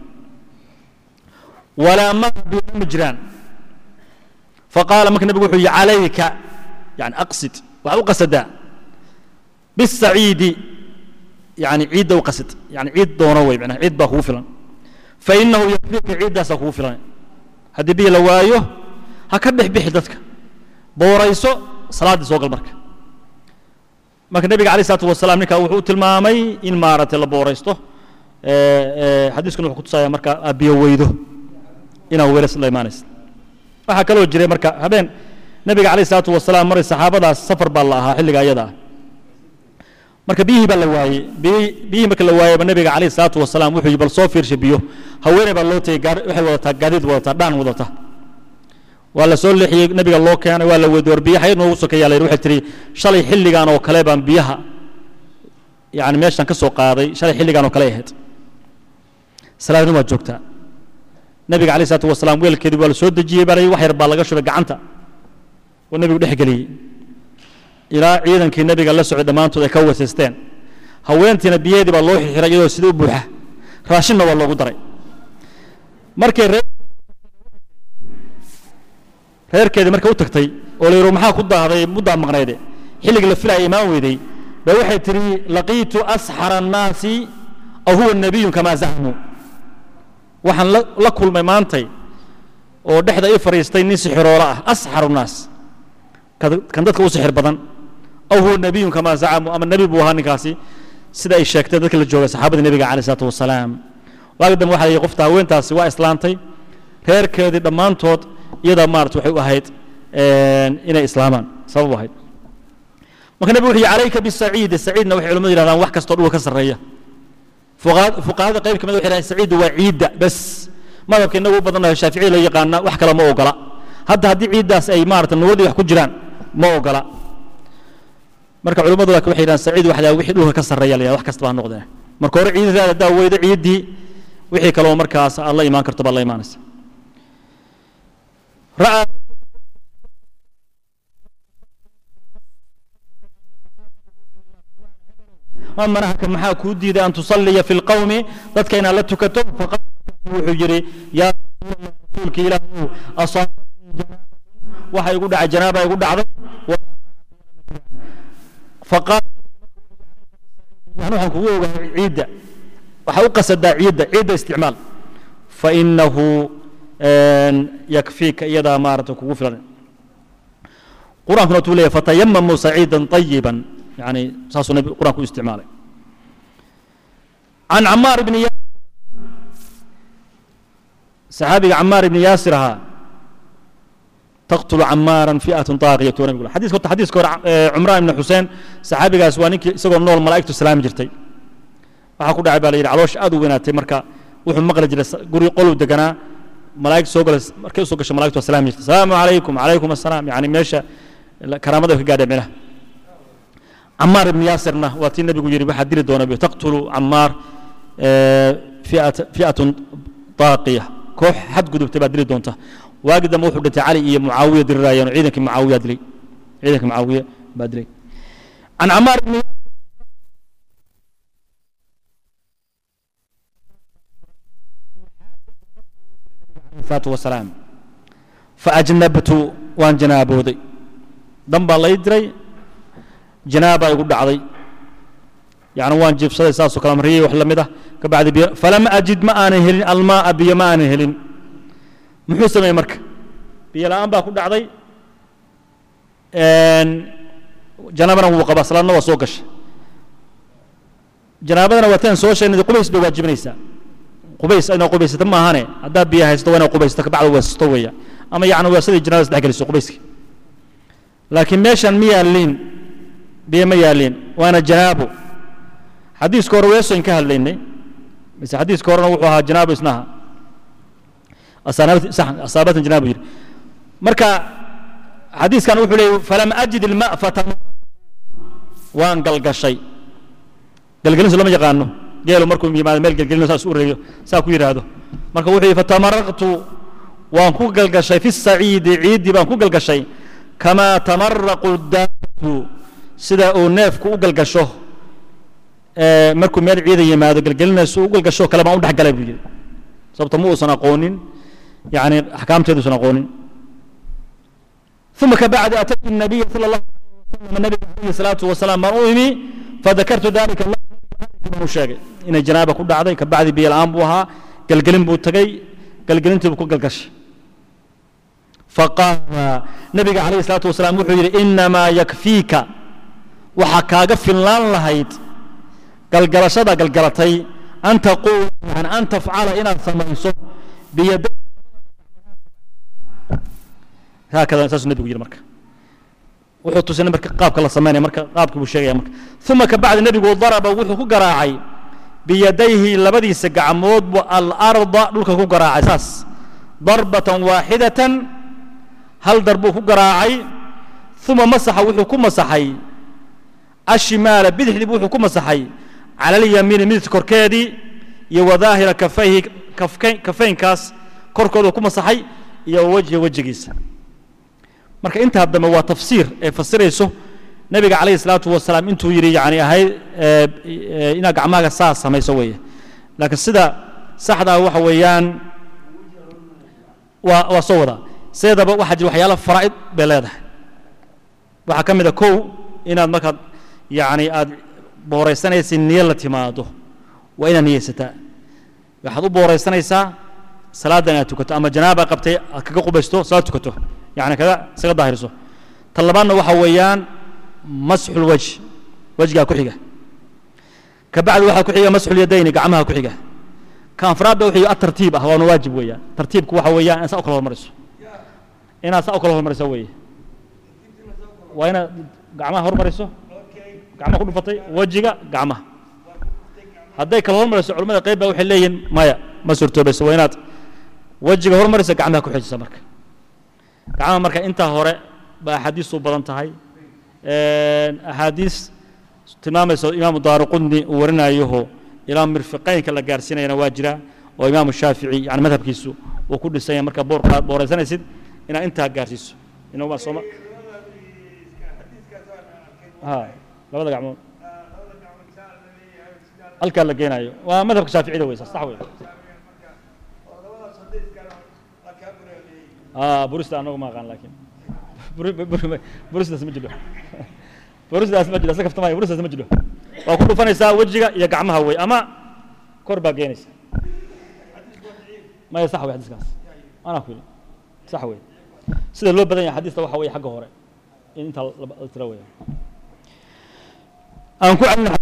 walaa ma biyo ma jiraan faqaala marka nebigu wuxuu yihi calayka yani aqsid waxaa u qasadaa bisaciidi yani ciidda u qasid yani ciid doono wey macnaha ciid baa kugu filan fainahu yakfiika ciiddaasaa kugu filan haddii biyo la waayo ha ka dhex bixi dadka boorayso salaaddii soo gal marka marka nebiga alayh isalaatu wasalaam ninkaa wuxuu u tilmaamay in maaragtay la booraysto xadiiskuna wuxuu kutusaya marka aad biyo weydo inaad weelas la imaanaysa waxaa kaloo jiray marka habeen nebiga alayh isalaatu wasalaam maray saxaabadaas safar baa la ahaa xilliga ayada ah marka biyihii baa la waayey biyihii biyihii marka la waayeyba nebiga alayh isalaatu wasalaam wuxuu yihi bal soo fiirsha biyo haweeney baa loo tegey gaar waxay wadataa gaadiid wadataa dhaan wadata waa la soo leexiyey nebiga loo keenay waa la weydiy war biyo xayd noogu sokeeyaa la yidhi waxay tihi shalay xilligan oo kale baan biyaha yani meeshaan ka soo qaaday shalay xilligan oo kale ahayd salaadna waa joogtaa nebiga alayh isalaatu wasalaam weelkeedii waa la soo dejiyey baa la wax yar baa laga shubay gacanta oo nebigu dhex geliyey ilaa ciidankii nebiga la socday dhammaantood ay ka wesaysteen haweentiina biyaheedii baa loo xixiray iyadoo sida u buuxa raashinna waa loogu daray markay ree reerkeedii marka u tagtay oo la yidhi maxaa ku daahday muddaa maqnayde xilligii la filaya imaan weyday ba waxay tidhi laqiitu asxara annaasi aw huwa nabiyun kamaa zacmuu waxaan la kulmay maantay oo dhexda ii fadhiistay nin sixiroolo ah asxaru nnaas kan dadka u sixir badan aw huwa nabiyun kamaa zacmuu ama nebi buu ahaa ninkaasi sida ay sheegtay dadka la jooga saxaabadii nebiga calayh isalaatu wasalaam waagi dambe waxa la yidhi qofta haweentaasi waa islaantay reerkeedii dhammaantood iyadaa maarata waxay u ahayd inay islaamaan sabab u ahayd marka nebigu wuxuu yihi calayka bisaciidi saciidna waxay culamadu yihahdaan wax kastoo dhulka ka sarreeya fuqahada qayb kamid waxay yidhahdaan saciiddu waa ciidda bes madhabka inagu u badannahay shaaficiya loo yaqaana wax kale ma ogola hadda haddii ciiddaas ay maarata nuuradii wax ku jiraan ma ogola marka culimmadu laakiin waxay yidhahdaan saciid waxdaa wixii dhulka ka sarreeya la yidhahda wax kasta baa noqdee marka hore ciidadaada haddaa weydo ciiddii wixii kaloo markaas aad la imaan karto baad la imaanaysa رأى ما منعك محا كودي أن تصلي في القوم ذاتك إن لا تكتب فقال وحجري يا رسولك إله أصابني waxa igu dhacay janaaba igu dhacday faqaal waxaan kugu ogahay ciidda waxaa u qasadaa ciidda ciidda isticmaal fainahu yakfiika iyadaa maarata kugu filan qur-aankuna wuxuu leeyahy fatayamamuu saciidan طayiban yani saasuu nabi qur-aanku u isticmaalay can camaar ibni yaasir saxaabiga camaar ibni yaasir ahaa taqtulu camaaran fi'atun taaqiyatu wa nabigu xadiiska horta xadiiska hore cumraan ibni xuseen saxaabigaas waa ninkii isagoo nool malaa'igtu salaami jirtay waxaa ku dhacay baa la yidhi caloosha aad u weynaatay marka wuxuu maqli jiray guri qoluu deganaa malaa'ig soo gala markay usoo gasho malaigtu waa salaami jirtay asalaamu calaykum calaykum assalaam yani meesha karaamada ka gaadhay minaha camaar ibni yaasirna waa tii nebigu yidhi waxaa dili doona taqtulu camaar fi'atun taaqiya koox xadgudubtay baa dili doonta waagi dambe wuxuu dhintay cali iyo mucaawiya diriraayeen oo ciidankii mucaawiya dilay ciidankii mucaawiya baa dilay can camaar ibni salaatu wasalaam faajnabtu waan janaabooday dan baa lay diray janaabaa igu dhacday yani waan jiibsaday saasoo kale mariyey wax la mid ah ka bacdi biyo falam ajid ma aanan helin almaaa biyo ma aanan helin muxuu sameeyey marka biyo la'aan baa ku dhacday janaabana wuu qabaa salaadna waa soo gashay janaabadana waa taan soo sheegnay qubays bay waajibinaysaa qubays inaa qubaysata ma ahane haddaad biyo haysato waa inaa qubaysato kabacda weesato weeya ama yacni weesadii janaabada isdhex geliso qubayski laakiin meeshan ma yaalliin biyo ma yaalliin waana janaabo xadiiska hore weesoyn ka hadlaynay mise xadiiska horena wuxuu ahaa janaabo isnaha asaabatan janaabo yidhi marka xadiiskan wuxuu leeyay falam ajid ilma fatam waan galgashay galgelinsu lama yaqaano geelu markuu yimaado meel gelgelino saas u reeyo saa ku yidhaahdo marka wuxuu yidhi fatamaraqtu waan ku galgashay fi saciidi ciiddii baan ku galgashay kamaa tamaraqu daabatu sida uu neefku u galgasho markuu meel ciida yimaado gelgelinaysu u galgasho kale baan u dhex galay buu yidhi sababta ma uusan aqoonin yani axkaamteeduusan aqoonin ثم كبعد أتيت النبي صلى الله عليه وسلم النبي عليه الصلاة والسلام بان أمي فذكرت ذلك الله buu sheegay inay janaaba ku dhacday ka bacdi biyo la'aan buu ahaa galgelin buu tegey galgelintii buu ku galgashay faqaala nabiga calayhi salaatu wasalaam wuxuu yidhi inamaa yakfiika waxaa kaaga filnaan lahayd galgalashada galgalatay an taquula yani an tafcala inaad samayso biyaday haakada saasuu nabigu yidhi marka wuxuu tusinay marka qaabka la samaynaya marka qaabkii buu sheegaya marka uma ka bacdi nebigu daraba wuxuu ku garaacay biyadayhi labadiisa gacmood buu alarda dhulka ku garaacay saas darbatan waaxidatan hal dar buu ku garaacay uma masaxa wuxuu ku masaxay ashimaala bidixdii wuxuu ku masaxay cala alyamiini midigta korkeedii iyo wadaahira kafayhi kafaynkaas korkooda ku masaxay iyo wejhi wejigiisa marka intaa dambe waa tafsiir ee fasirayso nebiga calayhi salaatu wasalaam intuu yidhi yani ahayd inaad gacmahaaga saas samayso weeye laakiin sida saxdaa waxa weeyaan waa waa soo wadaa sideedaba waxaa jira waxyaala faraa'id bay leedahay waxaa ka mid a kow inaad markaad yani aad booraysanaysa niyo la timaado waa inaad niyeysataa waxaad u booraysanaysaa salaadda inaad tukato ama janaaba qabtay aad kaga qubaysto salaad tukato yani kaga isaga daahiriso ta labaadna waxa weeyaan masxul wajh wejgaa ku xiga ka bacdi waxaa ku xiga masxul yadayni gacmaha ku xiga ka afraadda wuxuu atartiib ah waana waajib weeyaan tartiibku waxa weeyaan inaad saa u kala hormariso inaad saa u kala hormariso weeye waa inaad gacmaha hormariso gacmaha ku dhufatay wejiga gacmaha hadday kala hormariso culimmada qayb baa waxay leeyihin maya ma suurtoobayso waa inaad wejiga hormarisa gacmaha ku xijisa marka gacmaha marka intaa hore ba axaadiistu badan tahay axaadiis tilmaamaysa imaamu daaruqudni uu warinayoho ilaa mirfiqaynka la gaarsiinayana waa jira oo imaamu shaafici yani madhabkiisu uu ku dhisanya marka boor booraysanaysid inaad intaa gaarsiiso inuma sooma ha labada gacmood halkaa la geenayo waa madhabka shaaficida wey sax wey burista anagu ma aqaan laakiin burisdaas ma jiro burisdaas ma jiro isa kaftamaya burisdaas ma jiro waa ku dhufanaysaa wejiga iyo gacmaha wey ama kor baa geenaysa maya sax wey xadiiskaas anaa ku yidhi sax wey sida loo badan yahay xadiista waxa weeye xagga hore in intaa la tira weya aan ku celina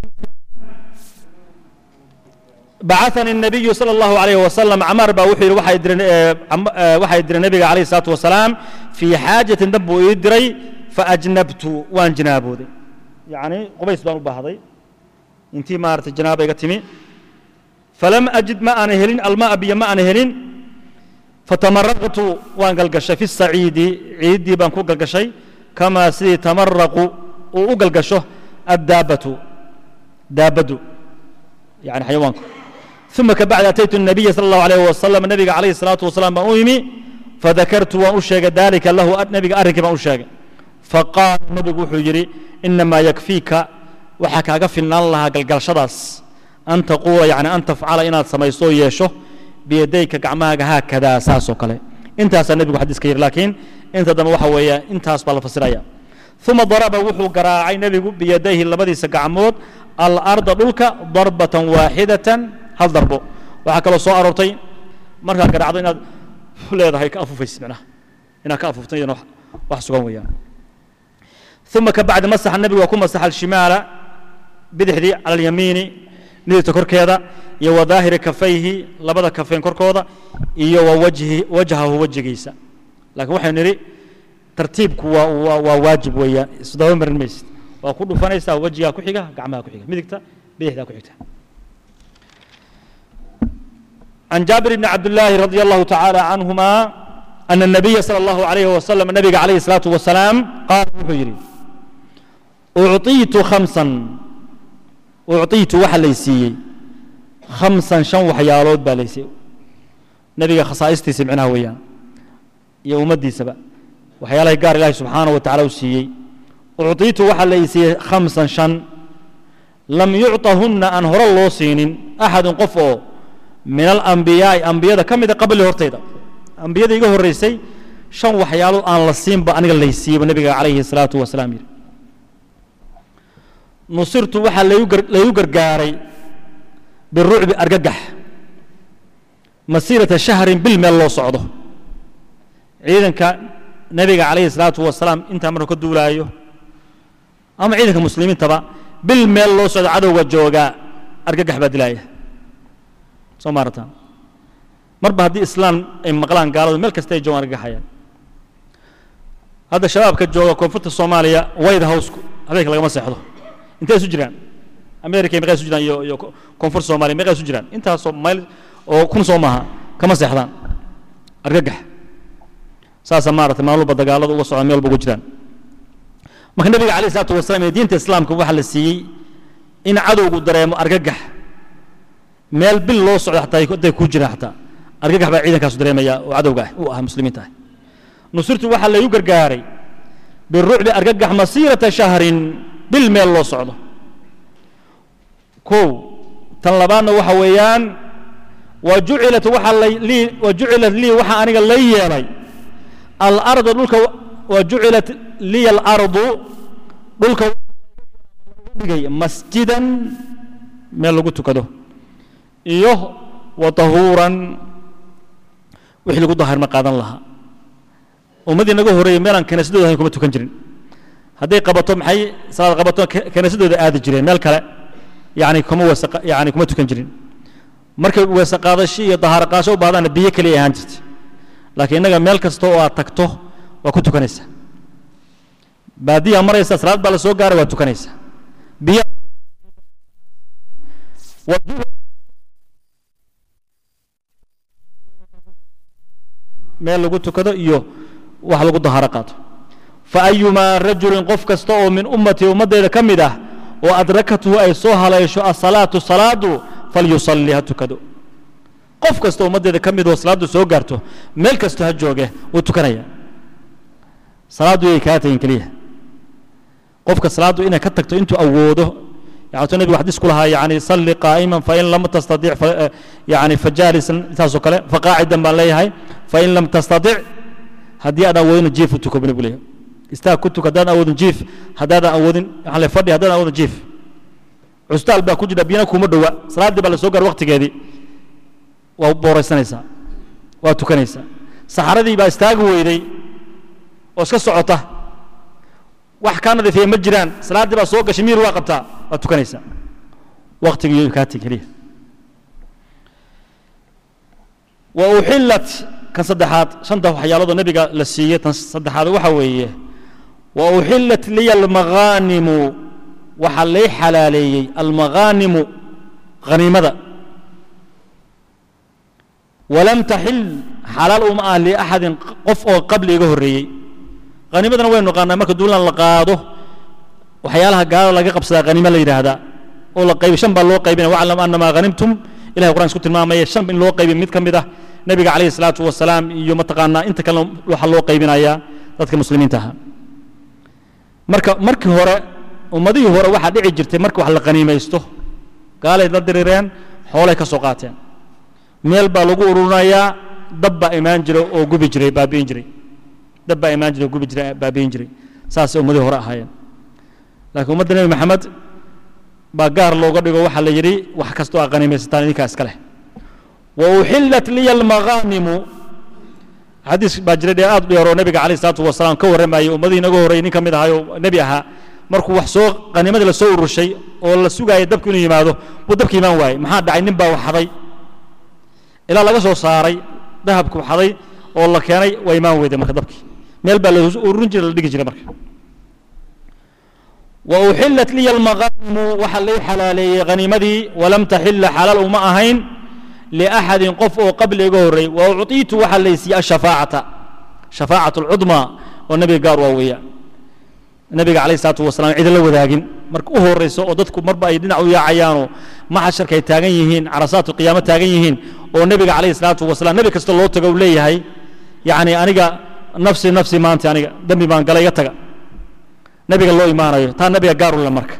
بعثني النبي صلى الله عليه وسلم عمر با وحي waxay diray waxay diray nabiga عليه الصلاة والسلام في حاجة دب يدري فأجنبت وان جنابودي يعني قبيس بان باهدي انتي مارت جنابه تمي فلم أجد ما أنا هلين الماء بي ما أنا هلين فتمرقت وان قلقش في الصعيد عيدي بان كو قلقشي كما سي تمرق وقلقشه الدابة دابدو يعني حيوانك ثم كبعد أتيت النبي صلى الله عليه وسلم النبي عليه الصلاة والسلام بأوهمي فذكرت وأشيك ذلك له النبي أرك ما أشيك فقال النبي وحجري إنما يكفيك وحكى قفلنا الله قلقل شدس أن تقول يعني أن تفعل إن سميسو يشو بيديك قعماك هكذا ساسو كله انت هسا النبي حديث كثير لكن انت دم وحوية انت هسبال فسرية ثم ضرب وحو قراعي نبي بيديه اللبدي سقعمود الأرض دلك ضربة واحدة هل ضربه waxaa kaloo soo aroortay markaa garacdo inaad leedahay ka afufaysid macnaha inaad ka afuftan iyadana wax sugan weeyaan ثم كبعد مسح النبي وكم مسح الشمال بدحدي على اليمين نيرت كركيدا iyo وظاهر كفيه labada kafeen korkooda iyo ووجهه وجهه وجهيisa laakiin waxay niri tartiibku waa waa waajib weeyaan isdaba marin maysid waa ku dhufanaysaa wejigaa ku xiga gacmaha ku xiga midigta bidixdaa ku xigta عن جابر بن عبد الله رضي الله تعالى عنهما أن النبي صلى الله عليه وسلم النبي عليه الصلاة والسلام قال حجري أعطيت خمسا أعطيت وحليسي خمسا شن وحيالود باليسي نبي خصائصتي سمعناها وياه يوم الدي سبا وحيالها قال الله سبحانه وتعالى وسيي أعطيت وحليسي خمسا شن لم يعطهن أن هر الله سين أحد قفه min alambiyaai ambiyada ka mida qabli hortayda ambiyada iga horreysay shan waxyaalood aan la siinba aniga laysiiyeba nebiga calayhi salaatu wasalaam yidhi nusirtu waxaa laygu gargaaray birucbi argagax masiirata shahrin bil meel loo socdo ciidanka nebiga calayhi salaatu wasalaam intaa markuu ka duulaayo ama ciidanka muslimiintaba bil meel loo socdo cadowga joogaa argagax baa dilaaya soo maarataan marba haddii islaam ay maqlaan gaaladu meel kasta ay joogaan argagaxayaan hadda shabaabka jooga koonfurta soomaaliya white house habeenka lagama seexdo intay isu jiraan america meeqay isu jiraan iyo iyo koonfurta soomaaliya meeqay isu jiraan intaasoo mayl oo kun soo maaha kama seexdaan argagax saasa maaragtay maalmuba dagaaladu uga socdaan meel walba uga jiraan marka nabiga calayh isalaatu wasalaam ee diinta islaamka waxaa la siiyey in cadowgu dareemo argagax meel bil loo socdo xataa hadday ku jiraan xataa argagax baa ciidankaasu dareemaya oo cadowga ah u ah muslimiinta ah nusirtu waxaa laygu gargaaray birucbi argagax masiirata shahrin bil meel loo socdo kow tan labaadna waxa weeyaan wa jucilat waxaa lii wa jucilat lii waxaa aniga la yeelay alardu dhulka wa jucilat liya alardu dhulka dhigay masjidan meel lagu tukado iyo wa tahuuran wixii lagu daahirma qaadan lahaa ummaddii naga horreeyey meelaan kaniisadooda ahayn kuma tukan jirin hadday qabato maxay salaad qabato kaniisadooda aadi jireen meel kale yani kuma weese yani kuma tukan jirin markay weese qaadasho iyo dahaaro qaadasho u baahdaana biyo keliya ahaan jirtay laakiin innaga meel kasta oo aad tagto waa ku tukanaysaa baadiyaa maraysa salaad baa la soo gaaray waa tukanaysaa biyo meel lagu tukado iyo wax lagu daharo qaato faayumaa rajulin qof kasta oo min ummatii ummaddeeda ka mid ah oo adrakathu ay soo haleesho asalaatu salaadu falyusalli ha tukado qof kasta ummaddeeda ka mid oo salaaddu soo gaarto meel kasto ha jooge wuu tukanaya salaaddu yay kaa tagin keliya qofka salaaddu inay ka tagto intuu awoodo يعني النبي حديث كلها يعني صلي قائما فإن لم تستطيع ف... يعني فجالسا تاسو كله فقاعدا بان ليهي فإن لم تستطيع هدي أنا وين جيف تكو بن بليه istaag ku tuk haddaadan awoodin jiif haddaadan awoodin waxaan le fadhi haddaadan awoodin jiif cusbitaal baa ku jira biyana kuma dhowa salaaddii baa la soo gaar waqtigeedii waa booraysanaysaa waa tukanaysaa saxaradii baa istaagi weyday oo iska socota wax kaa nadiifiya ma jiraan salaaddii baa soo gashay miir waa qabtaa waa tukanaysaa waqtigii kaa tegi keliya wa uxillat kan saddexaad shanta waxyaaloodo nebiga la siiyey tan saddexaad waxa weeye wa uxillat liya almaghaanimu waxaa lay xalaaleeyey almaghaanimu haniimada walam taxil xalaal uma ah liaxadin qof oo qabli iga horreeyey haniimadana waynu naqaanaa marka duulan la qaado waxyaalaha gaalada laga qabsadaa haniimo la yidhaahdaa oo la qaybi shan baa loo qaybinaya waclam annamaa hanimtum ilahay quraan isku tilmaamaya shan in loo qaybiy mid ka mid ah nebiga calayhi salaatu wasalaam iyo mataqaanaa inta kalena waxaa loo qaybinayaa dadka muslimiinta ahaa marka markii hore ummadihii hore waxaa dhici jirtay marka wax la qaniimaysto gaalay la dirireen xoolay ka soo qaateen meel baa lagu ururinayaa dab baa imaan jiray oo gubi jiray baabi'in jiray dab baa imaan jiray oo gubi jiray baabi'in jiray saasay ummadihii hore ahaayeen laakiin ummadda nebi maxamed baa gaar looga dhigo waxaa la yidhi wax kastoo aa qaniimaysataan idinkaa iska leh wa uxillat liya almaghaanimu xadiis baa jiray dee aad u dheeroo nebiga calayh salaatu wasalaam ka warramayay ummadihii inaga horreeyey nin ka mid ahaayoo nebi ahaa markuu wax soo qaniimadii la soo ururshay oo la sugaayay dabku inuu yimaado buu dabka imaan waayey maxaa dhacay nin baa wax xaday ilaa laga soo saaray dahabku xaday oo la keenay waa imaan weyday marka dabkii meel baa la ururin jiray la dhigi jiray marka wa uxillat liya almaghaanimu waxaa lay xalaaleeyey haniimadii walam taxila xalaal uma ahayn liaxadin qof oo qabli iga horreey wa ucطiitu waxaa laysiiyey ashafaacata shafaacat alcudmaa oo nebiga gaar waa weeyaan nebiga calayh isalaatu wasalaam cid la wadaagin marka u horrayso oo dadku marba ay dhinac u yaacayaanoo maxasharka ay taagan yihiin carasaatu qiyaamo taagan yihiin oo nebiga calayhi salaatu wasalaam nebi kasta loo tago uu leeyahay yacni aniga nafsi nafsi maanta aniga dembi baan galay iga taga nebiga loo imaanayo taa nebiga gaar u le marka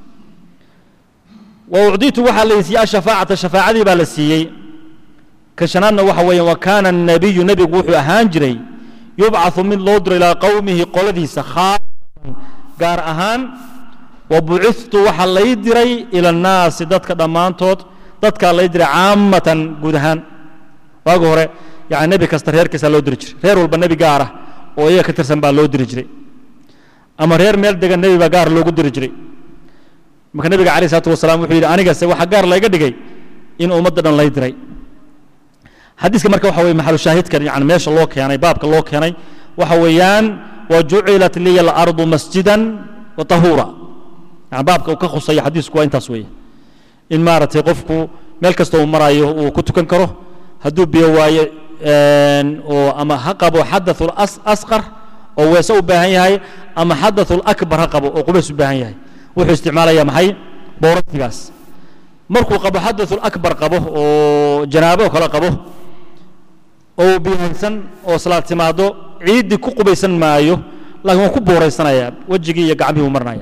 wa ucditu waxaa la siiyey ashafaacata shafaacadii baa la siiyey kan shanaadna waxa weeye wa kaana الnabiyu nebigu wuxuu ahaan jiray yubcaثu mid loo diro ilaa qowmihi qoladiisa khaasatan gaar ahaan wa bucithtu waxaa lay diray ila الnaasi dadka dhammaantood dadkaa lay diray caamatan guud ahaan waagi hore yani nebi kasta reerkiisaa loo diri jiray reer walba nebi gaar ah oo iyaga ka tirsan baa loo diri jiray ama reer meel degan nebi baa gaar loogu diri jiray marka nebiga alayh isalaatu wasalaam wuxuu yidhi anigase waxaa gaar layga dhigay in ummadda dhan lay diray xadiiska marka waxa weye maxalu shaahidkan yani meesha loo keenay baabka loo keenay waxa weeyaan wa jucilat liya alardu masjidan wa tahuura yani baabka uu ka khusaya xadiisku waa intaas weeye in maaragtay qofku meel kasta uu marayo uu ku tukan karo hadduu biyo waayo oo ama ha qabo xadaثu asqar oo weese u baahan yahay ama xadaثu akbar ha qabo oo qubays u baahan yahay wuxuu isticmaalaya maxay boorasigaas markuu qabo xadaثu akbar qabo oo janaabo kale qabo oo biyahaysan oo salaad timaado ciiddii ku qubaysan maayo laakiin waa ku booraysanaya wejigii iyo gacmihii uu marinaya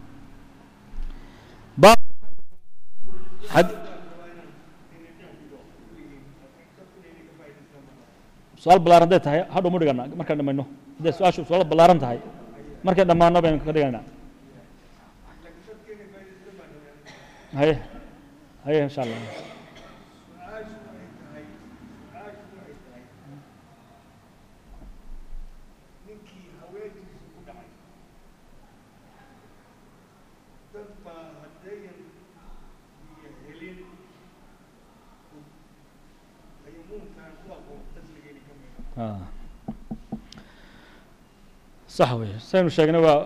su-aal balaaran hadday tahay hadhow ma dhigana markaan dhamayno hadday su-aashu su-aal balaaran tahay markaan dhammaano baynu ka dhiganaa haye haye insha allah sax wey saynu sheegnay waa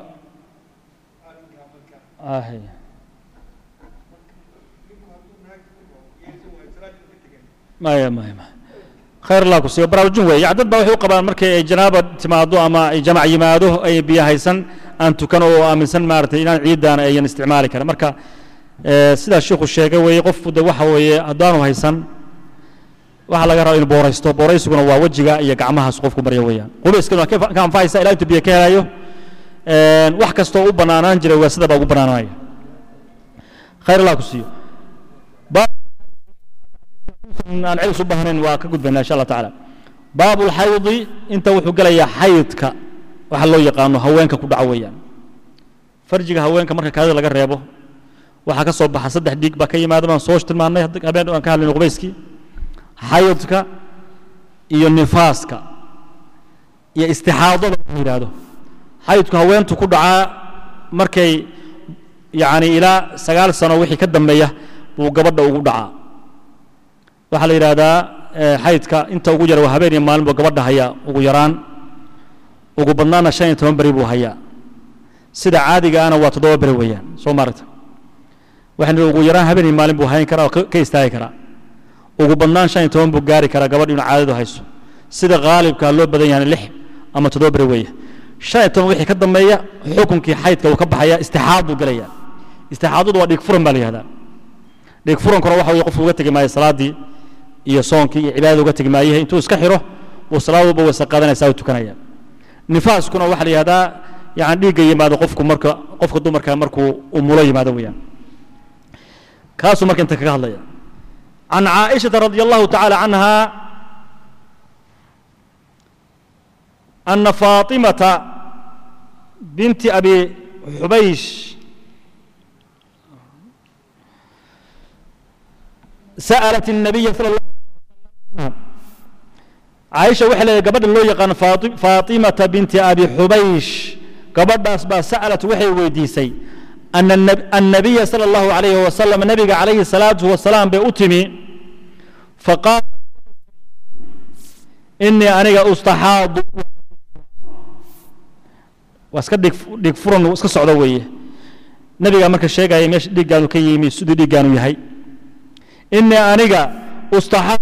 ahy maya maya maya khayr allah ku siiyo baraarujin wey yani dad baa waxay u qabaan markay ay janaaba timaado ama ay jamac yimaado ay biyo haysan aan tukan oo aaminsan maaragtay inaan ciiddaana ayan isticmaali karin marka sidaa sheikhu sheegay weeye qofku de waxa weeye haddaanu haysan waxaa laga raba inu booraysto booraysiguna waa wejiga iyo gacmahaas qofku marya weeyaan qubayskana waa ka anfacaysa ilaa intuu biyo ka helayo wax kastoo u bannaanaan jiray waa sida baa ugu bannaananaya khayr allah ku siiyo aan celis u baahnayn waa ka gudbaynaa insha allah tacaala baabu lxaydi inta wuxuu gelayaa xaydka waxa loo yaqaano haweenka ku dhaco weeyaan farjiga haweenka marka kaadida laga reebo waxaa ka soo baxa saddex dhiig baa ka yimaada baan soo tilmaannay habeen aan ka hadlayno qubayskii xayadka iyo nifaaska iyo istixaadada la yidhaahdo xayadku haweentu ku dhacaa markay yacni ilaa sagaal sano wixii ka dambeeya buu gabadha ugu dhacaa waxaa la yidhaahdaa xaydka inta ugu yara waa habeen iyo maalin buu gabadha hayaa ugu yaraan ugu badnaana shan iyo toban beri buu hayaa sida caadiga ana waa toddoba beri weeyaan soo maaragta waxaan ugu yaraan habeen iyo maalin buu hayn karaa oo ka istaagi karaa ugu badnaan shan iyo toban buu gaari karaa gabadh inuu caadadu hayso sida haalibka loo badan yahay lix ama toddoba beri weeye shan iyo toban wixii ka dambeeya xukunkii xaydka uu ka baxaya istixaad buu gelaya istixaadadu waa dhiig furan baa la yihahdaa dhiig furankuna waxa weye qofku uga tegi maayo salaaddii iyo soonkii iyo cibaadada uga tegi maayahe intuu iska xiro buu salaad walba wayse qaadanaysaa u tukanaya nifaaskuna waxaa la yihahdaa yani dhiigga yimaado qofku marka qofka dumarka markuu umulo yimaado weeyaan kaasuu marka inta kaga hadlaya can caaishata radi allahu tacaala canha ana faatimata binti abi xubaysh sa'alat الnabiya sala اllah alay caaisha waxay leedahay gabadha loo yaqaano faatimata binti abi xubaysh gabadhaas baa sa'alat waxay weydiisay أن النبي صلى الله عليه وسلم نبي عليه الصلاة والسلام بأتمي فقال إني أنا أستحاض واسكا ديك فرن واسكا سعودة ويه نبي مركز الشيء قال يمش ديك قالوا كي يمي سودي ديك قالوا يهي إني أنا أستحاض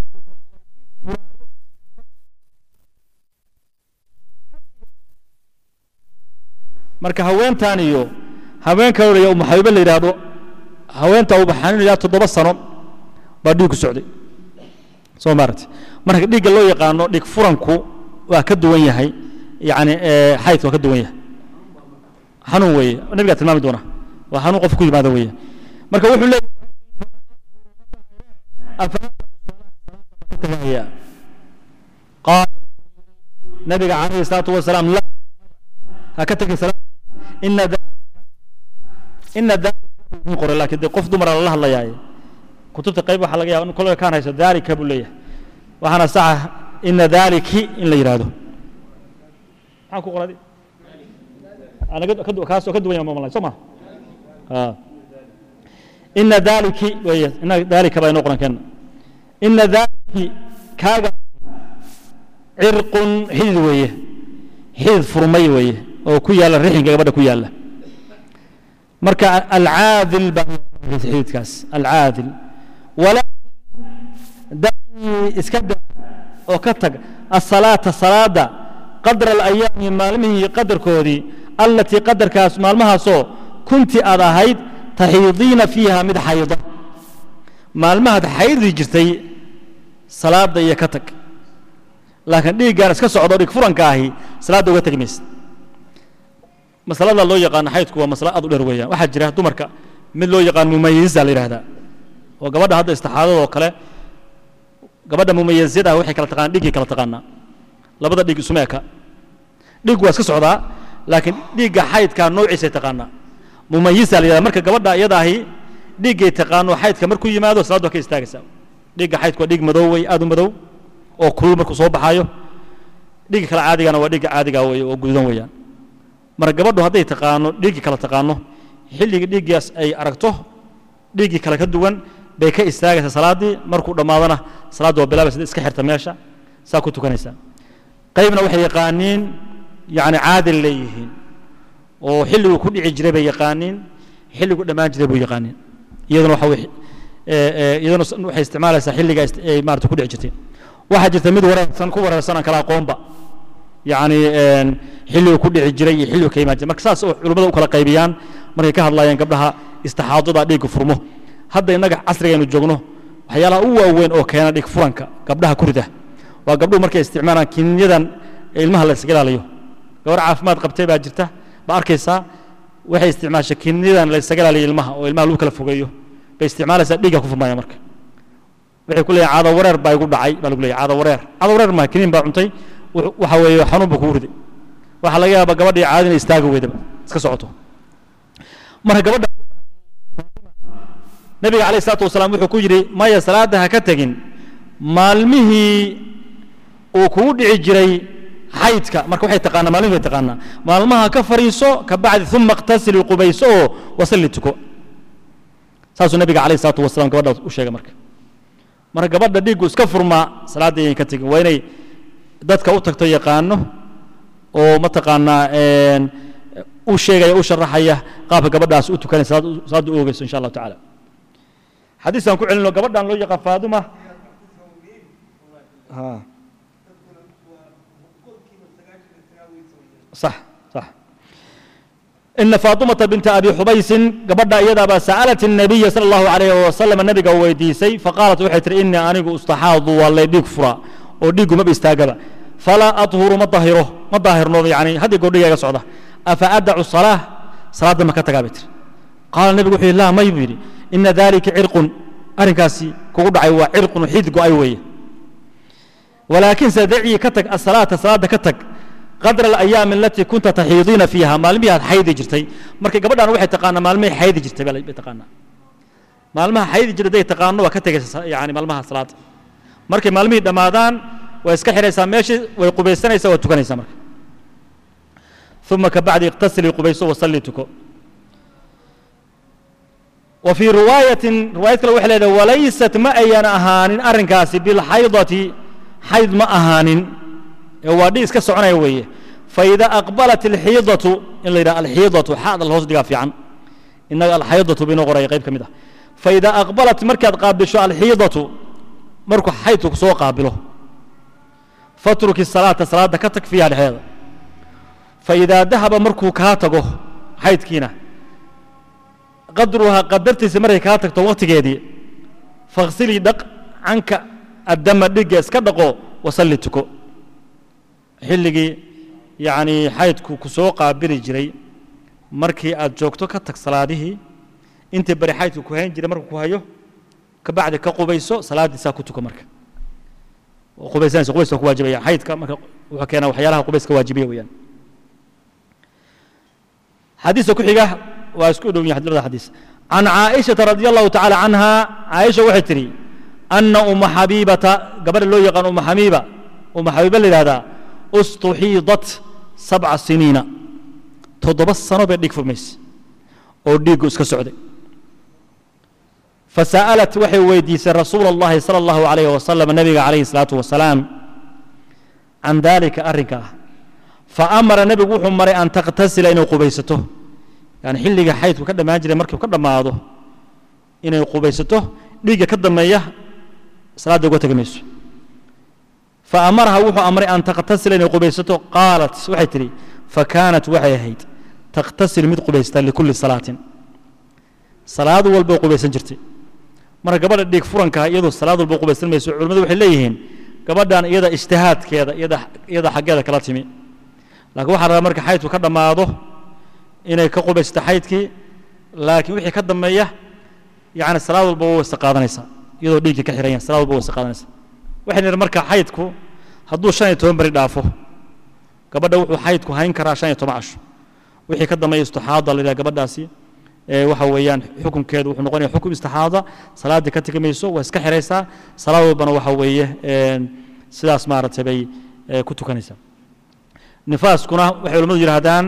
marka haweentan iyo haween kaloo laya uma xabiibo la yidhaahdo haweenta uba xanuunaya toddoba sano baa dhiig ku socday soo maaragti marka dhiigga loo yaqaano dhiig furanku waa ka duwan yahay yacni xaydka waa ka duwan yahay xanuun weeye nabigaa tilmaami doona waa xanuun qof ku yimaada weeye marka wuxuu leeyahay qaal nabiga calayhi salaatu wasalaam la ha ka tegin salaad ina ina dalika qoray laakiin dee qof dumara lala hadlayaaye kutubta qayb waxaa laga yaaba in kolka kaan hayso dalika buu leeyahay waxaana saxa ina daliki in la yidhaahdo maxaan ku qoradi kaasoo ka duwan yahay mamalay soo ma ina daliki weeye ina dalika baa inoo qoran keenna ina daliki kaaga cirqun xidid weeye xidid furmay weeye oo ku yaalla rixinka gabadha ku yaalla marka alcaadil baa xididkaas alcaadil walaakin dacii iska daa oo ka tag asalaata salaada qadra alayaami maalmihii qadarkoodii allatii qadarkaas maalmahaasoo kunti aad ahayd taxiidiina fiiha mid xayda maalmahaad xaydi jirtay salaada iyo ka tag laakiin dhiiggaan iska socdo dhig furanka ahi salaadda uga tegi maysa masalada loo yaqaano xaydku waa masalo aad u dheer weeyaan waxaa jira dumarka mid loo yaqaan mumayisa la yidhaahdaa oo gabadha hadda istixaadadoo kale gabadha mumayisyada ah waxay kala taqaanaa dhiiggay kala taqaanaa labada dhiig isuma eka dhiig waa iska socdaa laakiin dhiigga xaydkaa noociisay taqaanaa mumayisa la yidhahda marka gabadha iyada ahi dhiiggay taqaano xaydka markuu yimaado salaaddu waa ka istaagaysaa dhiigga xaydku waa dhiig madow wey aad u madow oo kulul markuu soo baxaayo dhiigga kale caadigana waa dhiigga caadiga wey oo gududan weeyaan marka gabadhu hadday taqaano dhiiggii kale taqaano xilligii dhiiggaas ay aragto dhiiggii kale ka duwan bay ka istaagaysaa salaaddii markuu dhammaadana salaaddu waa bilaabaysa iska xirta meesha saa ku tukanaysaa qaybna waxay yaqaaniin yacni caadil leeyihiin oo xilliguu ku dhici jiray bay yaqaaniin xilliguu dhammaan jiray buu yaqaaniin iyaduna waxa iyaduna waxay isticmaalaysaa xilliga ay maarata ku dhici jirtay waxaa jirta mid wareersan ku wareersan aan kala aqoonba yacni xilligu ku dhici jiray iyo xilligu ka imaan jiray marka saas oo culimmada u kala qaybiyaan markay ka hadlayaan gabdhaha istixaadada dhiigga furmo hadda innaga casrigaynu joogno waxyaalaha u waaweyn oo keena dhig furanka gabdhaha kurida waa gabdhuhu markay isticmaalaan kinyadan ilmaha la iskaga ilaaliyo gabar caafimaad qabtay baa jirta ba arkaysaa waxay isticmaashay kinyadan la iskaga ilaaliyo ilmaha oo ilmaha lagu kala fogeeyo bay isticmaalaysaa dhiigga ku furmaya marka waxay ku leeyahay caado wareer baa igu dhacay baa lagu leeyahay caado wareer caado wareer maa kiniin baa cuntay waxa weeye xanuun buu kugu riday waxaa laga yaabaa gabadhii caadi inay istaaga weydaba iska socoto marka gabadha nabiga calayh isalaatu wasalaam wuxuu ku yidhi maya salaadda ha ka tegin maalmihii uu kugu dhici jiray xaydka marka waxay taqaanaa maalmihi bay taqaanaa maalmaha ka fariiso ka bacdi uma iqtasili qubayso oo wasalli tuko saasuu nabiga calayh isalaatu wasalaam gabadha u sheegay marka marka gabadha dhiiggu iska furmaa salaadda inay ka tegin waa inay dadka u tagto yaqaano oo mataqaanaa u sheegaya u sharaxaya qaabka gabadhaas u tukanay salaadda u ogeyso insha allahu tacaala xadiiskan ku celino gabadhan loo yaqaan faaduma صح صح إن فاطمة بنت أبي حبيس قبضنا إيضا سألت النبي صلى الله عليه وسلم النبي ويديسي فقالت وحيت إني أنا استحاض والله ديك فرا وديك ما بيستاقب فلا أطهر ما ظاهره ما ظاهر نوضي يعني هذه قول لي صعدة أفأدع الصلاة صلاة ما كتقابت قال النبي وحي لا ما يبيري إن ذلك عرق أرنكاسي كقول عيوا عرق وحيد أيوي ولكن سدعي كتك الصلاة صلاة كتك qadra alayaami alatii kunta taxiidiina fiiha maalmihii aad xaydi jirtay marka gabadhan waxay taqaanaa maalmihii xaydi jirtay bay taqaanaa maalmaha xaydi jirtay haday taqaano waa ka tegaysa yani maalmaha salaada markay maalmihii dhammaadaan way iska xidhaysaa meeshii way qubaysanaysaa waa tukanaysaa marka uma kabacdi iqtasilii qubayso wasalli tuko wa fii riwaayatin riwaayad kale waxay leedahay walaysat ma ayan ahaanin arrinkaasi bilxaydati xayd ma ahaanin waa dhig iska soconaya weeye faida aqbalat alxiidatu in la yidhaha alxiidatu xaada la hoos dhigaa fiican innaga alxaydatu baynoo qoraya qayb ka mid ah faida aqbalat markaad qaabisho alxiidatu markuu xaydku soo qaabilo fatruki salaata salaadda ka tag fiiha dhexdeeda faidaa dahaba markuu kaa tago xaydkiina qadruhaa qadartiisa markay kaa tagto waqtigeedii fakhsilii dhaq canka addama dhigga iska dhaqo wasalli tuko xilligii yacni xaydku ku soo qaabili jiray markii aad joogto ka tag salaadihii intii bari xaydku ku hayn jiray markuu ku hayo ka bacdi ka qubayso salaaddiisaa ku tuko marka qubaysanaysa qubayska ku waajibaya xaydka marka wuxuu keenaa waxyaalaha qubayska waajibiya weeyaan xadiiska ku xiga waa isku dhow yahay labada xadiis can caaishata radi allahu tacaala canha caaisha waxay tidhi anna uma xabiibata gabadha loo yaqaan uma xabiiba uma xabiiba la yidhahdaa ustuxiidat sabca siniina toddoba sano bay dhiig furmaysa oo dhiiggu iska socday fasa'alat waxay weydiisay rasuula اllahi salى اllahu alayh wasalam nabiga calayhi الsalaatu wasalaam can dalika arrinka ah faamara nebigu wuxuu maray an takhtasila inay qubaysato yani xilliga xaydku ka dhammaan jiray markuu ka dhammaado inay qubaysato dhiigga ka dambeeya salaadda uga tegi mayso faamaraha wuxuu amray an takhtasila inay qubaysato qaalat waxay tidhi fakaanat waxay ahayd takhtasil mid qubaysta likulli salaatin salaad walba qubaysan jirtay marka gabadha dhiig furankaa iyadu salaad walba qubaysan mayso culimmadu waxay leeyihiin gabadhan iyada ijtihaadkeeda iyada iyada xaggeeda kala timi laakiin waxaa rabaa marka xaydku ka dhammaado inay ka qubaysto xaydkii laakiin wixii ka dambeeya yani salaad walba waa wayse qaadanaysaa iyadoo dhiiggii ka xiran yahay salaad walba wayse qaadanaysaa waxay nihi marka xaydku hadduu shan iyo toban beri dhaafo gabadha wuxuu xaydku hayn karaa shan iyo toban casho wixii ka dambeeya istixaada la yidhaha gabadhaasi waxa weeyaan xukunkeedu wuxuu noqonaya xukum istixaada salaaddii ka tegi mayso waa iska xiraysaa salaad walbana waxa weeye sidaas maaragtay bay ku tukanaysaa nifaaskuna waxay culamadu yidhaahdaan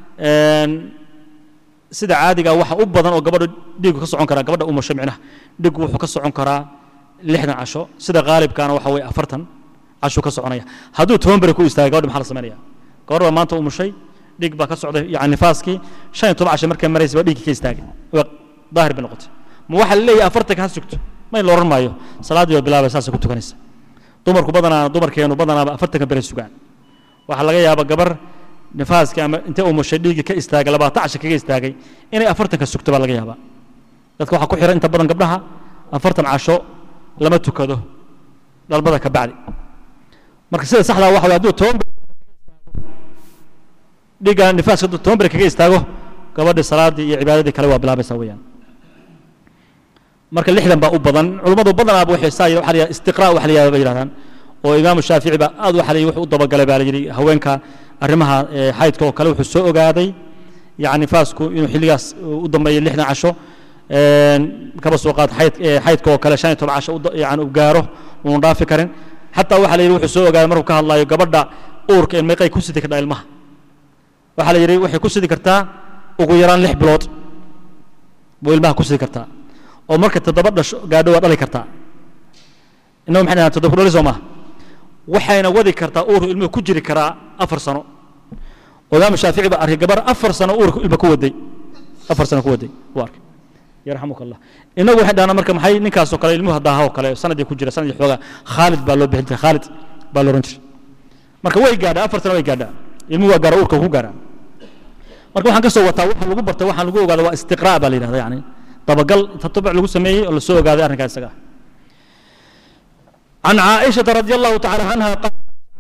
sida caadiga waxa u badan oo gabadha dhiigu ka socon karaa gabadha umasho micnaha dhigu wuxuu ka socon karaa lixdan casho sida qaalibkaana waxa weeye afartan casho ka soconaya hadduu toban beri ku istaagay gabadha maxaa la samaynaya gabadha baa maanta umushay dhig baa ka socday yani nifaaskii shan iyo toban casho markay maraysa baa dhiiggii ka istaagay waa daahir bay noqotay ma waxaa la leeyahay afartanka ha sugto ma in la odhan maayo salaaddii baa bilaabay saasay ku tukanaysa dumarku badanaa dumarkeenu badanaaba afartanka beri sugaan waxaa laga yaaba gabar nifaaskii ama intay umushay dhiiggii ka istaagay labaatan casho kaga istaagay inay afartanka sugto baa laga yaabaa dadka waxaa ku xiran inta badan gabdhaha afartan casho lama tukado dhalmada ka bacdi marka sida saxdaa waxa way hadduu toban dhiigga nifaaska hadduu toban beri kaga istaago gabadhii salaaddii iyo cibaadadii kale waa bilaabaysaa weeyaan marka lixdan baa u badan culummadu badanaaba waxay saa waxa la yidhaha istiqraa waxa la yidhahda bay yidhahdaan oo imaamu shaafici baa aad waxa la yidhi wuxuu u dabagalay baa la yidhi haweenka arrimaha ee, xaydka oo kale wuxuu soo ogaaday yani faasku inuu xilligaas u dambeeyo lixdan casho een, kaba soo qaad xayd ee, xaydka oo kale shan iyo toban casho u da- yani u gaaro uunu dhaafi karin xataa waxaa la yidhi wuxuu soo ogaaday markuu ka hadlayo gabadha uurka in meeqay ku sidi kardhaa ilmaha waxaa la yidhi waxay ku sidi kartaa ugu yaraan lix bilood buu ilmaha ku sidi kartaa oo marka toddoba dhasho gaadho waa dhali kartaa innagu maxay dhahaan toddoba ku dhali soo maaha waxayna wadi kartaa uurku ilmuhu ku jiri karaa afar sano oo imaamu shaafici baa arkay gabar afar sano uurku ilma ku waday afar sano ku waday wuu arkay yarxamuka allah innagu waxay dhahnaa marka maxay ninkaasoo kale ilmuhu daaha oo kale sanadii ku jira sanadii xoogaa khaalid baa loo bixin jiray khaalid baa loo oran jiray marka way gaadhaa afar sano way gaadhaa ilmuhu waa gaara uurka ku gaadhaa marka waxaan ka soo wataa waxa lagu bartay waxaan lagu ogaada waa istiqraa baa la yidhahda yani dabagal tatabuc lagu sameeyey oo lasoo ogaaday arrinkaa isaga ah عن عائشة رضي الله تعالى عنها قال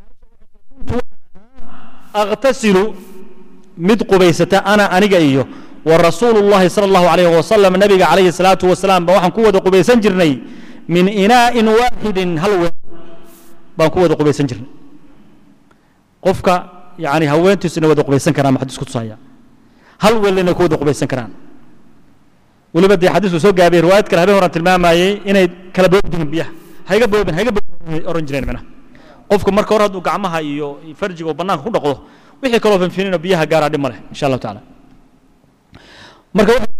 أغتسل مد قبيسة أنا أنيق إيو ورسول الله صلى الله عليه وسلم النبي عليه الصلاة والسلام بوحن قوة قبيسا جرني من إناء واحد هل بان قوة قبيسا جرني قفك يعني هوين تسنى ود قبيسا كران ما حدث كتصايا هل ولنا قوة قبيسا كران weliba dee xadiisku soo gaabay riwaayad kale habeen horan tilmaamayey inay kala boobdihin biyaha hayga boobin hayga boobin oran jireen macnaha qofku marka hore hadduu gacmaha iyo farjiga uu bannaanka ku dhaqdo wixii kaloo fanfinina biyaha gaaraa dhib ma leh insha allahu tacaala marka waxa-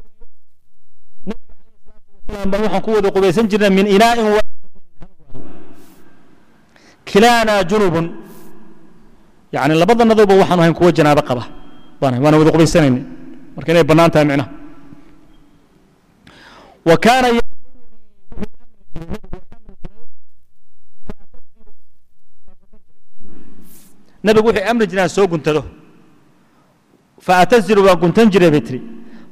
baan waxaan ku wada qubaysan jirnay min inaa'in wa kilaana junubun yani labadanaduba waxaanu ahayn kuwa janaabo qaba baan ahay waana wada qubaysanayna marka inay bannaan tahay micnaha وكان ي... nabigu wuxuu amri jiraan soo guntado faatazilu waan guntan jiray bay tiri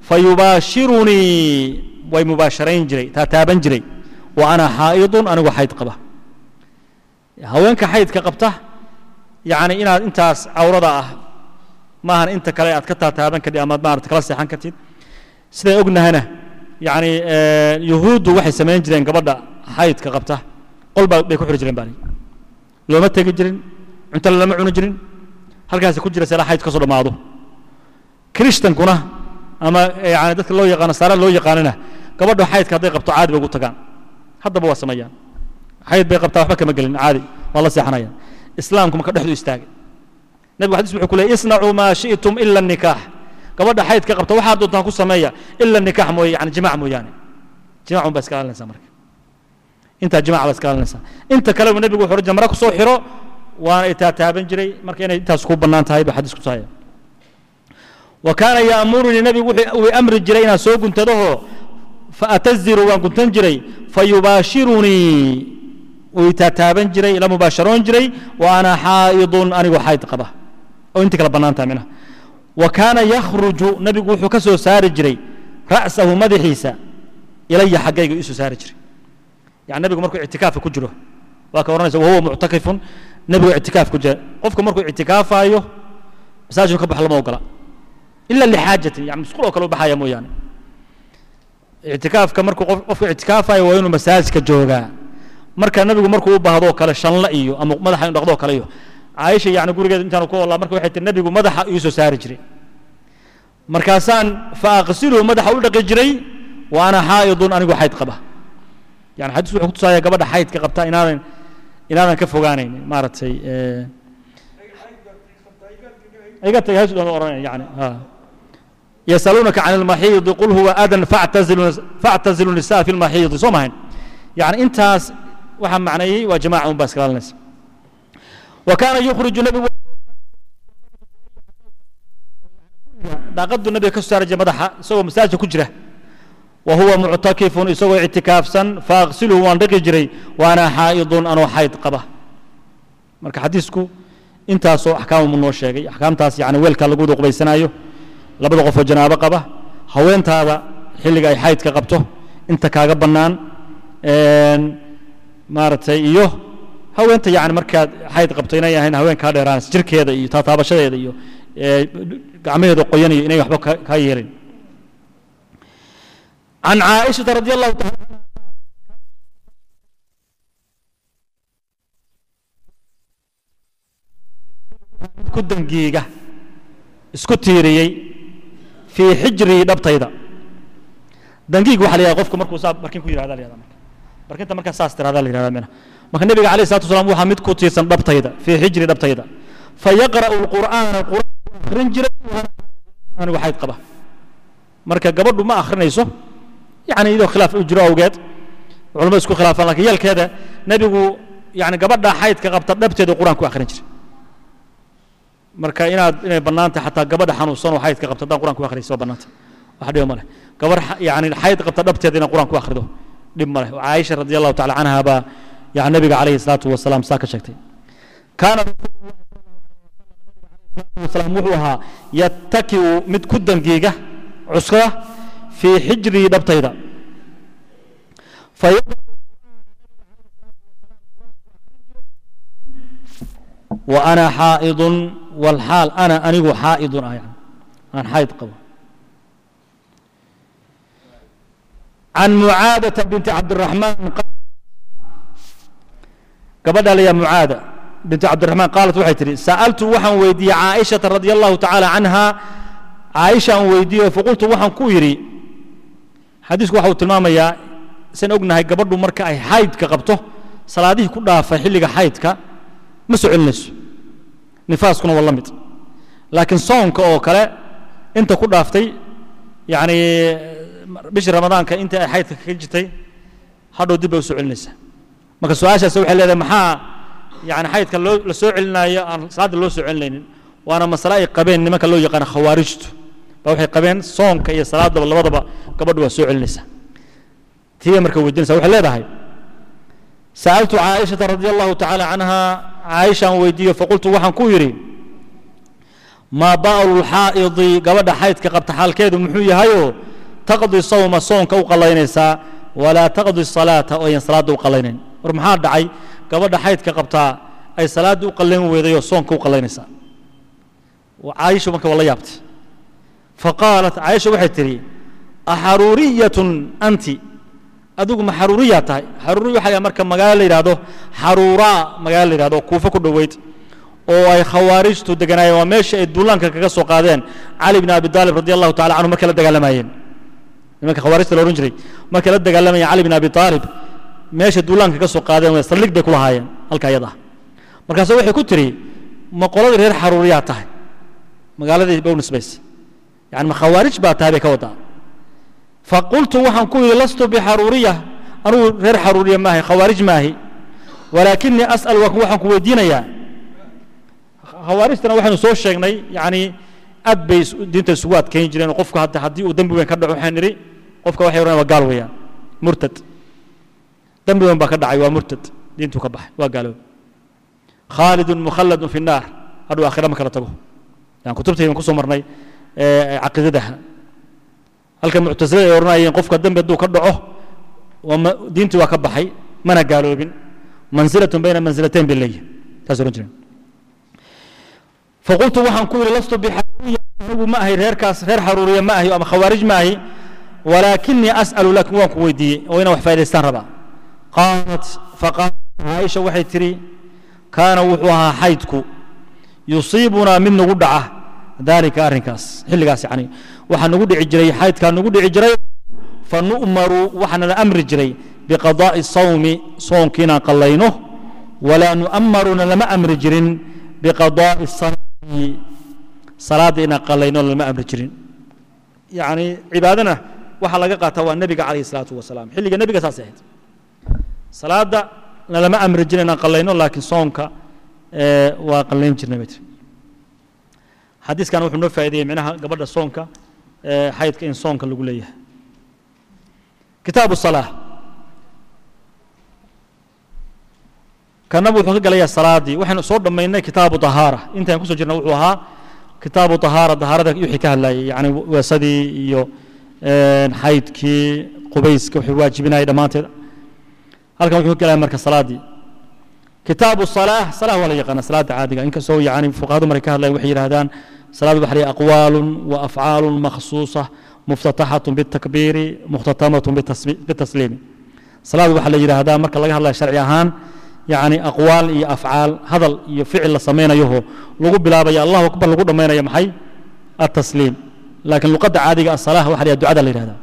fayubaashirunii way mubaasharayn jiray taataaban jiray wa ana xaa'idun anigu xayd qaba haweenka xaydka qabta yacni inaad intaas cawrada ah maahan inta kale aad ka taataaban kadhid amaad maarata kala seexan kartid sidaan ognahana yacni yuhuuddu waxay samayn jireen gabadha xaydka qabta qol baa bay ku xiri jireen baa looma tegi jirin cunto lama cuni jirin halkaasi ku jira seela xayd ka soo dhammaado kirishtankuna ama yani dadka loo yaqaano saara loo yaqaanana gabadha xaydka hadday qabto caadi bay ugu tagaan haddaba waa sameeyaan xayd bay qabtaa waxba kama gelin caadi waa la seexanayaan islaamku marka dhexdu istaagay nabigu xadiis wuxuu ku leeyay isnacuu maa shi'tum ila nikaax gabadha xaydka qabta waxaad doontaan ku sameeya ila nikaax mooye yani jimaac mooyaane jimaac un baa iska ilaalinaysaa marka intaa jimaac baa iska ilaalinaysaa inta kale nabigu wuxuu oran jiray mara ku soo xiro waana itaataaban jiray marka inay intaas ku bannaan tahay baa xadiisku tusaya wa kaana yaamurunii nabigu wuxuu amri jiray inaan soo guntadaho faataziru waan guntan jiray fayubaashirunii uu itaataaban jiray ila mubaasharoon jiray wa ana xaa'idun anigoo xayd qaba oo intii kala bannaan tahay minaha wa kaana yakhruju nabigu wuxuu ka soo saari jiray ra'sahu madaxiisa ilaya xaggayga iisoo saari jiray yani nabigu markuu ictikaafka ku jiro waa ka oranaysa wahuwa muctakifun nabigu ictikaaf ku jira qofka markuu ictikaafayo masaajidku ka bax lama ogola ila lixaajatin yani musqul oo kale u baxaya mooyaane ictikaafka markuu qof qofku ictikaafayo waa inuu masaajidka joogaa marka nabigu markuu u baahdo kale shanla iyo ama madaxa inu dhaqdo kale iyo caaisha yani gurigeeda intaanu ku olaa marka waxay tiri nabigu madaxa iu soo saari jiray markaasaan fa aqsiluhu madaxa u dhaqi jiray wa ana xaa'idun anigu xayd qaba yani xadiis wuxuu ku tusaaya gabadha xaydka qabta inaadan inaadan ka fogaanayn maaragtay iga tagay hasu dhan oranaya yani yasaluunaka can almaxiidi qul huwa adan factazilu factazilu nisaa fi lmaxiidi soo mahayn yani intaas waxaa macneeyey waa jamaaca un baa iska ilaalinaysa wa kaana yukhriju nabigu daaqadu nabiga ka soo saari jiray madaxa isagoo masaajidka ku jira wa huwa muctakifun isagoo ictikaafsan faaqsiluhu waan dhaqi jiray waana xaa'idun anoo xayd qaba marka xadiisku intaasoo axkaamu noo sheegay axkaamtaas yani weelka lagu wada qubaysanaayo labada qofoo janaabo qaba haweentaada xilliga ay xaydka qabto inta kaaga bannaan maaragtay iyo haweenta yani markaad xayd qabto inay ahayn haween kaa dheeraanaysa jirkeeda iyo taataabashadeeda iyo gacmaheeda qoyanayo inay waxba kaa yeelin عن عائشة رضي الله تعالى ku dangiiga isku tiiriyey fii xijrii dhabtayda dangiig waxa la yihahda qofku markuu saa barkin ku yihahda la yihahda marka barkinta markaa saas tirahda la yihahda mina marka nebiga alayh salatu wasalaam waxaa mid ku tiirsan dhabtayda fii xijri dhabtayda fayaqra'u lqur'aana qur'aan akhrin jiray anigu xayd qaba marka gabadhu ma akhrinayso yani iyadoo khilaaf u jiro awgeed culamadu isku khilaafaan lakin yeelkeeda nebigu yani gabadha xaydka qabta dhabteedu qur'aan ku akhrin jiray marka inaad inay bannaantay xataa gabadha xanuunsan oo xaydka qabta haddaan qur'aan ku akhriyay soo bannaantay wax dhiba ma leh gabar yani xayd qabta dhabteeda inaan qur'aan ku akhrido dhib ma leh caaisha radi allahu tacala canha baa yani nabiga calayhi salaatu wasalaam saa ka sheegtay kaana wasalaam wuxuu ahaa yattaki'u mid ku dangiiga cuskada fii xijrii dhabtayda wa ana xaa'idun walxaal ana anigu xaa'idun ah yani aan xayd qabo can mucaadata binti cabdiraxmaan gabadha layaa mucaada binti cabdiraxmaan qaalat waxay tidhi sa'altu waxaan weydiiyey caaishata radia allahu tacaala canha caaisha aan weydiiyo faqultu waxaan ku yidhi xadiisku waxa uu tilmaamayaa san ognahay gabadhu marka ay xaydka qabto salaadihii ku dhaafay xilliga xaydka ma soo celinayso nifaaskuna waa la mid laakiin soonka oo kale inta ku dhaaftay yacni bishii ramadaanka inta ay xaydka kaga jirtay hadhow dib bay u soo celinaysaa marka su-aashaas waxay leedahay maxaa yani xaydka loo la soo celinaayo aan salaadda loo soo celinaynin waana masale ay qabeen nimanka loo yaqaano khawaarijtu ba waxay qabeen soonka iyo salaadaba labadaba gabadhu waa soo celinaysaa tiibay marka weydiinaysa waxay leedahay sa'altu caaishata radi allahu tacaala canha caaishaan weydiiyo faqultu waxaan ku yidhi maa ba'lu lxaa'idi gabadha xaydka qabta xaalkeedu muxuu yahayoo taqdi sawma soonka u qallaynaysaa walaa taqdi salaata oo ayan salaadda u qallaynayn war maxaa dhacay gabadha xaydka qabtaa ay salaadda u qallayn weydayoo soonka u qallaynaysaa caaisha marka waa la yaabtay faqaalat caaisha waxay tidhi axaruuriyatun anti adigu ma xaruuriyaa tahay xaruuri waxa la marka magaalo la yidhahdo xaruuraa magaalo la yidhahdo kuufo ku dhoweyd oo ay khawaarijtu deganaayeen waa meesha ay duulaanka kaga soo qaadeen cali bn abi taalib radi allahu tacala canhu markay la dagaalamayeen nimanka khawaarijta la odhan jiray markay la dagaalamayeen cali bn abi taalib meesha duulaanka kaga soo qaadeen way saldhig bay ku lahaayeen halka iyada ah markaasu waxay ku tidhi ma qoladii reer xaruuriyaa tahay magaaladii bow nisbaysa yani ma khawaarij baa tahay bay ka wadaa faqultu waxaan ku yidhi lastu bixaruuriya anugu reer xaruuriya maahay khawaarij maahi walaakinii as'al waxaan ku weydiinayaa khawaarijtana waxaynu soo sheegnay yani aad bay diinta isugu adkayn jireen oo qofku hadda haddii uu dembi weyn ka dhaco waxaan nidhi qofka waxay odhanaya waa gaal weeyaan murtad dembi weyn baa ka dhacay waa murtad diintuu ka baxay waa gaaloob khaalidun mukhalladun fi nnaar hadhuu aakhira ma kala tago yani kutubtaydan kusoo marnay caqiidadaha halka muctasilada ay odhanayeen qofka dembi hadduu ka dhaco diintii waa ka baxay mana gaaloobin mansilatun bayna mansilatayn bay leeyihin taas odhan jireen faqultu waxaan ku yidhi lastu bixaruuriya anigu ma ahay reerkaas reer xaruuriya ma ahi ama khawaarij ma ahi walaakinii as'alu laakin waan ku weydiiyey oo inaan wax faa'idaystaan rabaa qaalat faqaalat caaisha waxay tidhi kaana wuxuu ahaa xaydku yusiibunaa mid nagu dhaca dalika arrinkaas xilligaas yani waxaa nagu dhici jiray xaydkaa nagu dhici jiray fa nu'maru waxaana la amri jiray biqadaa'i sawmi soonkii inaan qallayno walaa nu'ammaruna lama amri jirin biqadaa'i salaati salaadda inaan qallayno lama amri jirin yacni cibaadana waxaa laga qaataa waa nebiga calayhi salaatu wasalaam xilliga nebiga saas ahayd salaadda lama amri jirin inaan qallayno laakiin soonka waa qallayn jirnay bay tiri xadiiskan wuxuu noo faa'ideeyey micnaha gabadha soonka xaydka in soonka lagu leeyahay kitaabu salaa kanaba wuxuu ka galayaa salaadii waxaynu soo dhammaynay kitaabu tahaara intaan kusoo jirna wuxuu ahaa kitaabu tahaara tahaarada wixii ka hadlayay yani weesadii iyo xaydkii qubayska wuxuu waajibinayay dhammaanteed halkan wuxuu ka galaya marka salaadii kitaabu salaa salaa waa la yaqaana salaada caadiga inkastoo yani fuqahadu markay ka hadlayan waxay yidhahdaan salaad waxa la aqwaalu wa afcaalu makhsuusa muftataxatu bitakbiiri mukhtatamatun bitasliimi salaad waxaa la yidhaahdaa marka laga hadlaya sharci ahaan yacni aqwaal iyo afcaal hadal iyo ficil la samaynayoho lagu bilaabaya allahu akbar lagu dhammaynaya maxay التسليم لكن لقد عادي الصلاة واحد الدعاء اللي هذا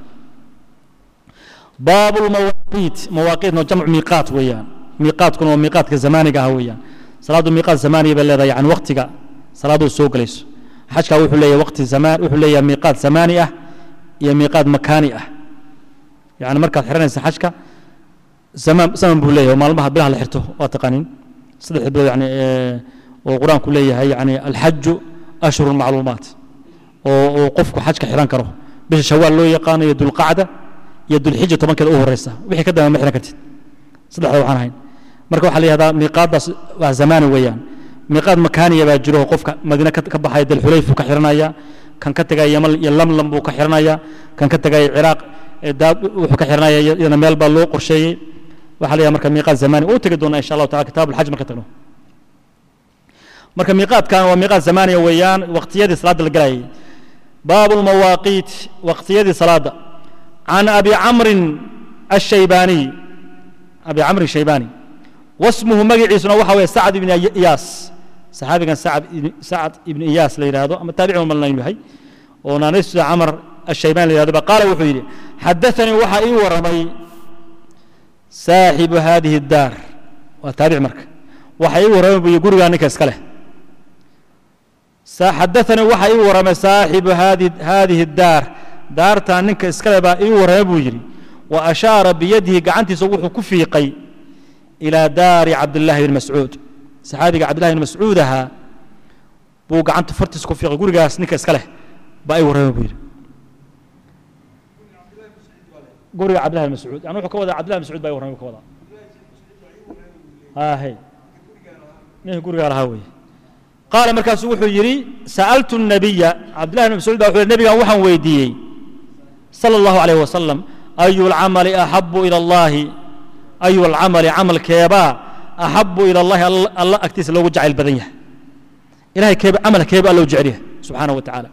باب المواقيت مواقيت جمع ميقات ويان ميقات كن وميقات كزماني ويان صلاة ميقات زماني بل يعني وقتك صلاة السوق ليس حشك وحو لي وقت زمان وحو لي ميقات زمانية يا ميقات مكانية يعني مركز حرنا حشك زمان زمان بوليه وما المها بلها لحرته واتقانين صدق يعني اه وقرآن كلية يعني الحج أشهر المعلومات oo qofku xajka xiran karo bisha shawaal loo yaqaano iyo dulqacda iyo dulxija tobankeeda u horeysa wixii ka dambe ma xiran kartid saddexda waxaan ahayn marka waxaa la yihahdaa miiqaadaas waa zamaani weeyaan miiqaad makaaniya baa jiro qofka madiine ka baxaya dalxulayf buu ka xiranaya kan ka tegaya yamal iyo lamlam buu ka xiranaya kan ka tegaya ciraaq wuxuu ka xiranaya iyadana meel baa loo qorsheeyey waxaa la yihahdaa marka miiqaad zamaani uu tegi doonaa insha allahu taala kitaab alxaj marka tagno marka miiqaadkan waa miiqaad zamaaniya weeyaan waqtiyadii salaada la galayay باب المواقيت وقتية صلاة عن أبي عمرو الشيباني أبي عمرو الشيباني واسمه مجعي سنة وحوي سعد بن إياس صحابي كان سعد سعد بن إياس اللي هذا أما تابع من الله بهي ونانس عمر الشيباني اللي هذا قال وحيدي حدثني وحي ورمي صاحب هذه الدار وتابع مرك وحي ورمي يقول أنك اسكله حدثني وحي ورمى صاحب هذه هذه الدار دارتا نك اسكلبا اي ورمى بوجري واشار بيده قعنتي سوحو كفيقي الى دار عبد الله بن مسعود صحابي عبد الله بن مسعودها بو قعنت فرتس كفيقي غورغاس نك اسكله با اي ورمى بوجري غورغا عبد الله بن مسعود انا وحو كودا عبد الله بن مسعود با اي ورمى كودا ها هي نه غورغا لها ويه قال مركز وحو يري سألت النبي عبد الله بن مسعود وحو النبي وحن ويديي صلى الله عليه وسلم أي العمل أحب إلى الله أي العمل عمل كيبا أحب إلى الله الله أكتس لو جعل البدنية إلهي كيب عمل كيبا لو جعله سبحانه وتعالى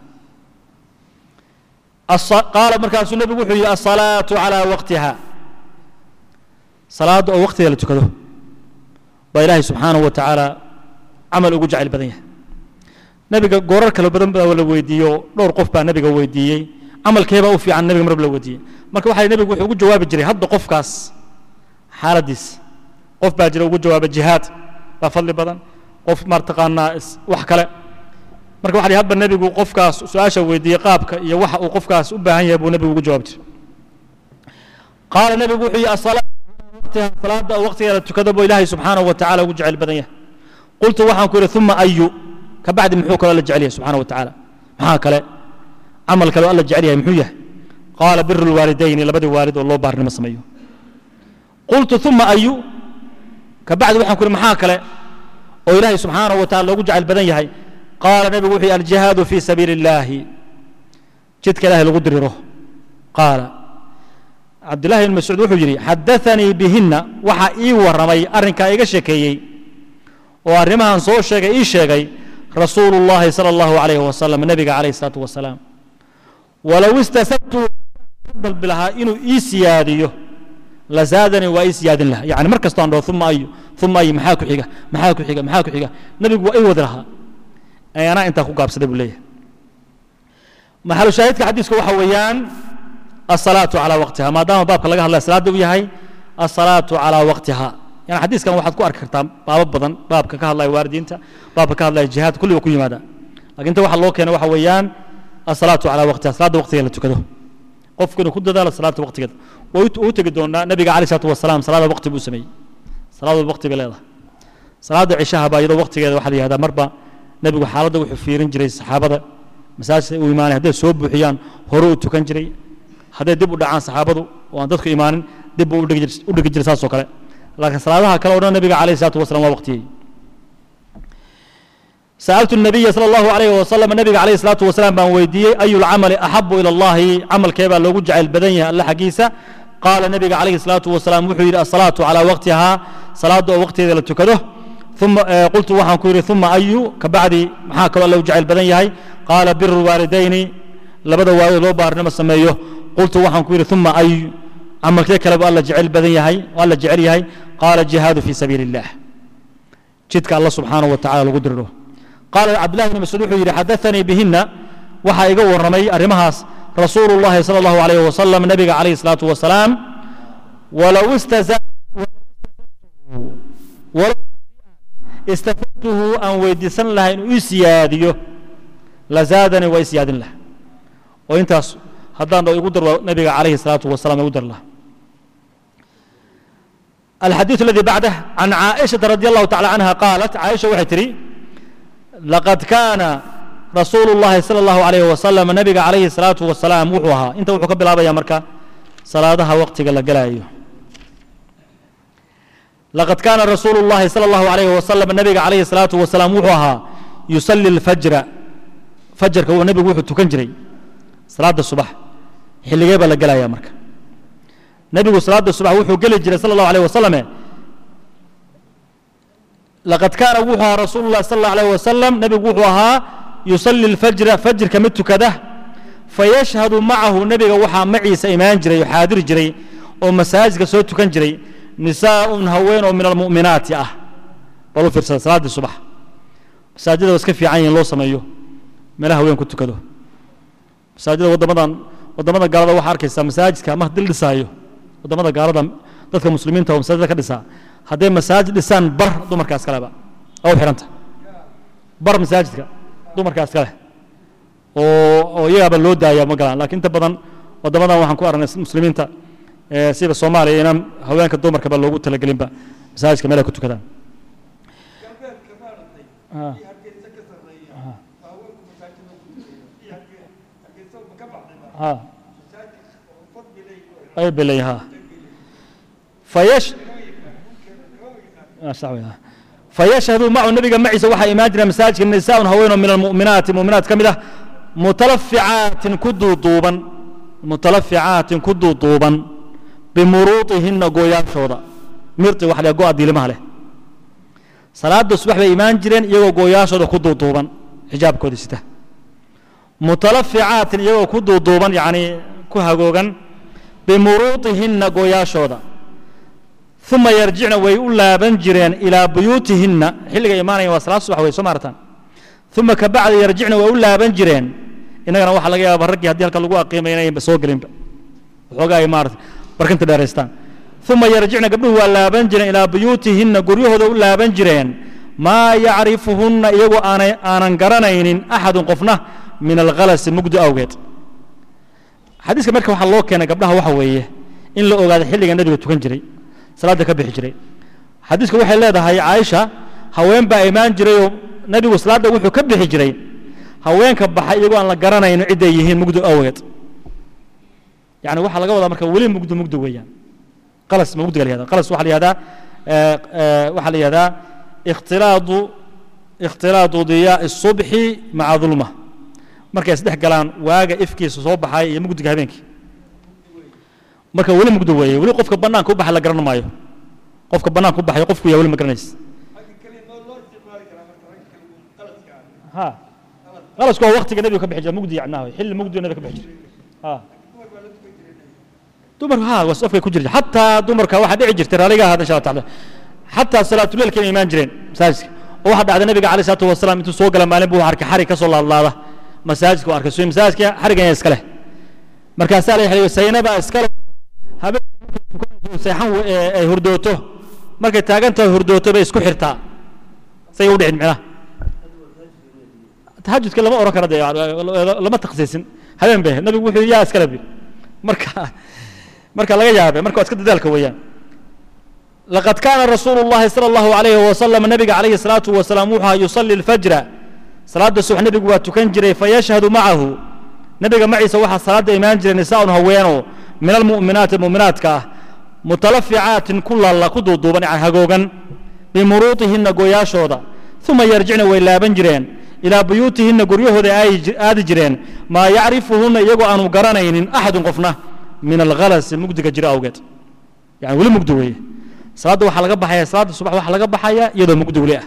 الص... قال مركز النبي وحو الصلاة على وقتها صلاة أو وقتها لتكذو وإلهي سبحانه وتعالى camal ugu jacayl badan yahay nabiga goorar kale badan baa la weydiiyo dhowr qof baa nabiga weydiiyey camalkeebaa u fiican nabiga marba la weydiiyey marka waxaa nabigu wuxuu ugu jawaabi jiray hadda qofkaas xaaladiis qof baa jira ugu jawaaba jihaad baa fadli badan qof martaqaanaa wax kale marka waxa hadba nabigu qofkaas su-aasha weydiiyey qaabka iyo waxa uu qofkaas u baahan yahay buu nabigu ugu jawaabi jiray qaala nabigu wuxuu yihi asalaata salaada waqtigeeda tukada buu ilaahay subxaanahu wa tacaala ugu jecel badan yahay قلت وحان كوري ثم أيو كبعد محوك الله جعليه سبحانه وتعالى محاك له عمل كلو الله جعليه محويه قال بر الوالدين لبدي والد والله بارنا مسميه قلت ثم أيو كبعد وحان كوري محاك له وإلهي سبحانه وتعالى لو جعل بدن يهي قال نبي وحي الجهاد في سبيل الله جدك الله لقدر روح قال عبد الله بن مسعود وحجري حدثني بهن وحا إي ورمي أرنكا إيغا شكيي oo arrimahan soo sheegay ii sheegay rasuulu llahi sala allahu calayhi wasalam nebiga calayhi salaatu wasalaam walow istasabtu dalbi lahaa inuu ii siyaadiyo lazaadanii waa ii siyaadin lahaa yani mar kastoo aan dhaho uma ayu uma ayu maxaa ku xiga maxaa ku xiga maxaa ku xiga nebigu waa ii wadi lahaa ee anaa intaa ku gaabsaday buu leeyahay maxalu shaahidka xadiiska waxa weeyaan asalaatu calaa waqtiha maadaama baabka laga hadlaya salaada uu yahay asalaatu calaa waqtiha يعني حديث كان واحد كوارك كرتام باب بدن باب كك الله واردين باب كك الله الجهاد كل يكون يمادا لكن انت واحد لو كان واحد ويان الصلاة على وقتها صلاة وقتها اللي تكده قف كده كده ده الصلاة وقت كده وتجدون النبي عليه الصلاة والسلام صلاة وقت بوسمي صلاة وقت بليلة صلاة عشاء بايدو وقت كده واحد هذا مربى نبي حالده وحفيرين جري الصحابة مساج وإيمان هذا سوب بحيان هرو تكن جري هذا دب دعان صحابته وأن تدخل إيمان دب ودق جري ساس وكله لكن صلاة كلا ورنا النبي عليه الصلاة والسلام وقته سألت النبي صلى الله عليه وسلم النبي عليه الصلاة والسلام بان ويدي أي العمل أحب إلى الله عمل كيبا لو جعل البدنية الله حقيسة قال النبي عليه الصلاة والسلام وحي الصلاة على وقتها صلاة وقتها إذا تكده ثم آه قلت وحن كوري ثم أي كبعد محاك لو جعل البدنية قال بر الوالدين لبدا والد لو بارنما سميه قلت وحن كوري ثم أي عمل كيبا الله جعل البدنية والله جعل يهي قال الجهاد في سبيل الله jidka alla subxaanahu wa tacala lagu diriro qaala cabdillahi bni mascuud wuxuu yidhi xadaanii bihinna waxaa iga warramay arrimahaas rasuulu llahi sala allahu alayh wasalam nabiga calayhi salaatu wasalaam walow istafadtuhu aan weydiisan lahaa inuu ii siyaadiyo lazaadanii waa i siyaadin laha oo intaas haddaan dho igu darlo nabiga calayhi salaatu wasalam igu dar laha الحديث الذي بعده عن عائشة رضي الله تعالى عنها قالت عائشة waxay tihi لقد كان رسول الله صلى الله عليه وسلم نبga عليه الصلاaة وaسلام wuxuu ahaa inta wuxuu ka bilaabaya marka salaadaha waqtiga la galayo لقد كان رسول الله صلى الله عليه وسلم نبga عليه الصلاaة وaسلام wuxuu ahaa يصلي الفجر فجرka نبgu wuxuu tukan jiray salaada subax xilligee baa la gelaya marka nebigu salaada subax wuxuu geli jiray sala allahu alayh wasalame laqad kaana wuxuu ahaa rasuulu llahi sala allahu alayh wasalam nebigu wuxuu ahaa yusalli alfajra fajrka mid tukada fayashhadu macahu nebiga waxaa maciisa imaan jiray oo xaadiri jiray oo masaajidka soo tukan jiray nisaaun haween oo min almu'minaati ah bal u fiirsada salaaddii subax masaajida waa iska fiican yihin loo sameeyo meelaha haween ku tukado masaajida waddamadan waddamada gaalada waxaa arkaysaa masaajidka ama dil dhisaayo waddamada gaalada dadka muslimiinta oo masaajida ka dhisaa hadday masaajid dhisaan bar dumarkaas kaleba oo u xidhanta bar masaajidka dumarkaas kale oo oo iyagaaba loo daaya ma galaan laakiin inta badan waddamadan waxaan ku aragnay muslimiinta sida soomaaliya inaan haweenka dumarkaba loogu talagelinba masaajidka meel ay ku tukadaan ha ay belay ha fayash fayashhadu macu nabiga maciisa waxaa imaan jira masaajidka nisaaun haweenoo min almu'minaati mu'minaat ka mid ah mutalaficaatin ku duuduuban mutalaficaatin ku duuduuban bimuruuطihinna gooyaashooda mirti wax le go-a diilimaha leh salaada subax bay imaan jireen iyagoo gooyaashooda ku duuduuban xijaabkooda sita mutalaficaatin iyagoo ku duuduuban yacni ku hagoogan bimuruuطihinna gooyaashooda uma yarjicna way u laaban jireen ilaa buyuutihinna xilliga imaanayan waa salaad subax wey soo maartaan uma ka bacdi yarjicna way u laaban jireen innagana waxaa laga yaaba raggii haddii halka lagu aqiimay inayanba soo gelinba waxoogaa ay maarata barkinta dheeraystaan uma yarjicna gabdhuhu waa laaban jireen ilaa buyuutihinna guryahooda u laaban jireen maa yacrifuhunna iyagoo aanay aanan garanaynin axadun qofna min alkhalasi mugdi awgeed xadiiska marka waxaa loo keenay gabdhaha waxa weeye in la ogaado xilliga nebiga tukan jiray salaadda ka bixi jiray xadiiska waxay leedahay caaisha haween baa imaan jirayoo nebigu salaadda wuxuu ka bixi jiray haweenka baxay iyagoo aan la garanayno cidday yihiin mugdi awgeed yani waxaa laga wadaa marka weli mugdi mugdi weeyaan qalas ma mugdiga la yihahda qalas waxaa la yihahdaa waxaa la yihahdaa ikhtilaadu ikhtilaadu diyaa الصubxi maca dulma markay isdhex galaan waaga ifkiisa soo baxay iyo mugdiga habeenkii marka weli mugdi weeye weli qofka bannaanka u baxay la garan maayo qofka bannaanka u baxay qofku yaa weli ma garanaysa ha qalasku waa waktiga nebiga ka bixi jira mugdi yacnaa xilli mugdiga nebiga ka bixi jira ha dumarku ha waa afkay ku jirta xataa dumarka waxaa dhici jirtay raaliga ahaada insha allah taala xataa salaatuleelka inay imaan jireen masaajidka oo waxaa dhacday nabiga alayh salaatu wasalaam intuu soo gala maalin buu arkay xarig ka soo laadlaada masaajidka u arkay so masaajidka xarigan yaa iska leh markaasaa la yidhi saynaba iska leh habeenkii seexan ay hurdooto markay taagantahay hurdooto bay isku xirtaa say u dhicin micnaha tahajudka lama oran kara dee lama takhsiisin habeen bay nabigu wuxuu yaa iskale bi marka marka laga yaabe marka waa iska dadaalka weeyaan لقد كان رسول الله صلى الله عليه وسلم نبي عليه الصلاة والسلام وحى يصلي الفجر صلاة الصبح نبي وتكن جري فيشهد معه نبي معي سوحى صلاة إيمان جري نساء هوينو من المؤمنات المؤمنات كاه متلفعات كل الله قدو دوبان عن هقوغا بمروطهن قوياشودا ثم يرجعن وإلا بنجرين إلى بيوتهن قريه آد جرين ما يعرفهن يقو أنو قرانين أحد قفنا من الغلس مقدق جري أوقات يعني ولي مقدوية salaadda waxaa laga baxaya salaadda subax waxaa laga baxaya iyadoo mugdi weli ah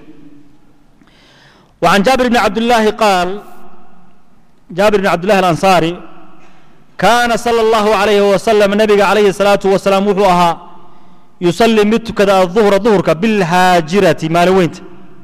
وعن جابر بن عبد الله قال جابر بن عبد الله الأنصاري كان صلى الله عليه وسلم النبي عليه الصلاة والسلام وحوها يصلي متك الظهر ظهرك بالهاجرة مال وينت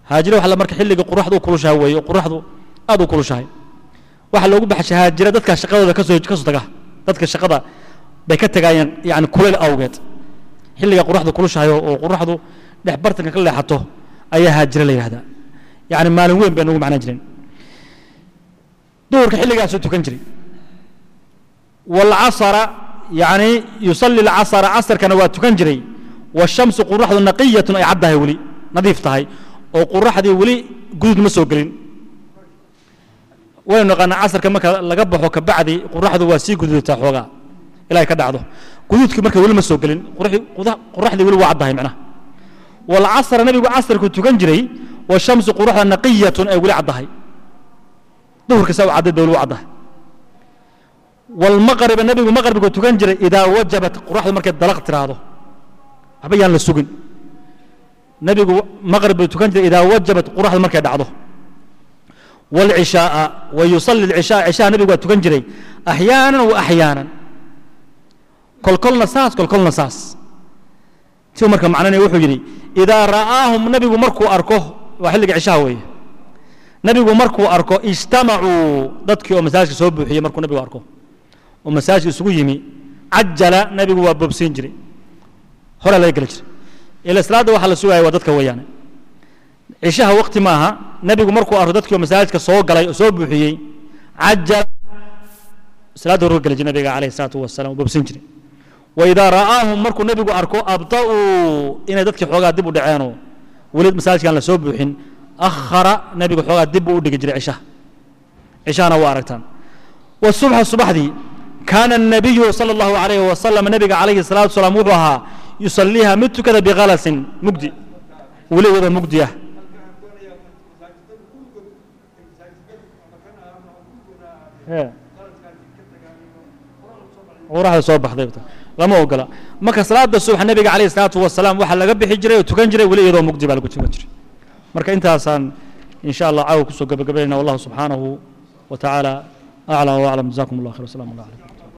haajira waxa la marka xilliga qoraxdu u kulushahay weeye oo qoraxdu aad u kulushahay waxaa loogu baxshay haajira dadka shaqadooda kasoo kasoo taga dadka shaqada bay ka tagaayeen yani kuleyl awgeed xilliga qoraxdu kulushahay oo oo qoraxdu dhex bartanka ka leexato ayaa haajira la yidhahdaa yani maalin weyn bay nagu macnaan jireen duhurka xilligaasuu tukan jiray walcasara yani yusalli alcasara casarkana waa tukan jiray washamsu qoraxdu naqiyatun ay caddahay weli nadiif tahay oo qoraxdii weli guduud ma soo gelin waynu naqaanaa casarka marka laga baxo kabacdi qoraxdu waa sii guduudataa xoogaa ilaa ay ka dhacdo guduudkii marka weli ma soo gelin qoraxdii qoraxdii weli waa caddahay macnaha walcasra nabigu casarku tukan jiray washamsu qoraxda naqiyatun ay weli caddahay duhurka saa u cadday bay weli u caddahay walmaqriba nabigu maqribku tukan jiray idaa wajabat qoraxdu markay dalaq tiraahdo waxba yaan la sugin nabigu maqrib buu tukan jiray idaa wajabat qoraxdu markay dhacdo والعشاء ويصلي العشاء عشاء نبي وتكن جري أحيانا وأحيانا كل كل نساس كل كل نساس شو مركب معنا يوحو جري إذا رآهم نبي مركو أركوه وحلق عشاء وي نبي مركو أركو اجتمعوا ضدك ومساج سوب هي مركو نبي أركو ومساج سوق يمي عجل نبي وببسين جري هلا لا يقلج إلى الصلاة وحل سوى ودتك ويانا cishaha wakti maaha nebigu markuu arko dadkii oo masaajidka soo galay oo soo buuxiyey cajal salaadda hore geli jiray nabiga calayhi salaatu wasalaam bobsin jiray waidaa ra'aahum markuu nebigu arko abda'uu inay dadkii xoogaa dib u dhaceenoo weli masaajidkaan la soo buuxin akhara nebigu xoogaa dib buu u dhigi jiray cishaha cishahana waa aragtaan wasubxa subaxdii kaana الnabiyu salى اllahu alayhi wasalam nebiga calayhi salaatu wasalaam wuxuu ahaa yusaliiha mid tukada bikhalasin mugdi weli wada mugdi ah qoraxda soo baxday lama ogola marka salaada subax nabiga calayhi salaatu wasalaam waxaa laga bixi jiray oo tukan jiray weli iyadoo mugdi baa lagu tukan jiray marka intaasaan in sha allah caawa kusoo gabagabaynayna wallahu subxaanahu wa tacaala aclam wa aclam jazakum allah khayr wasalam allah calaykum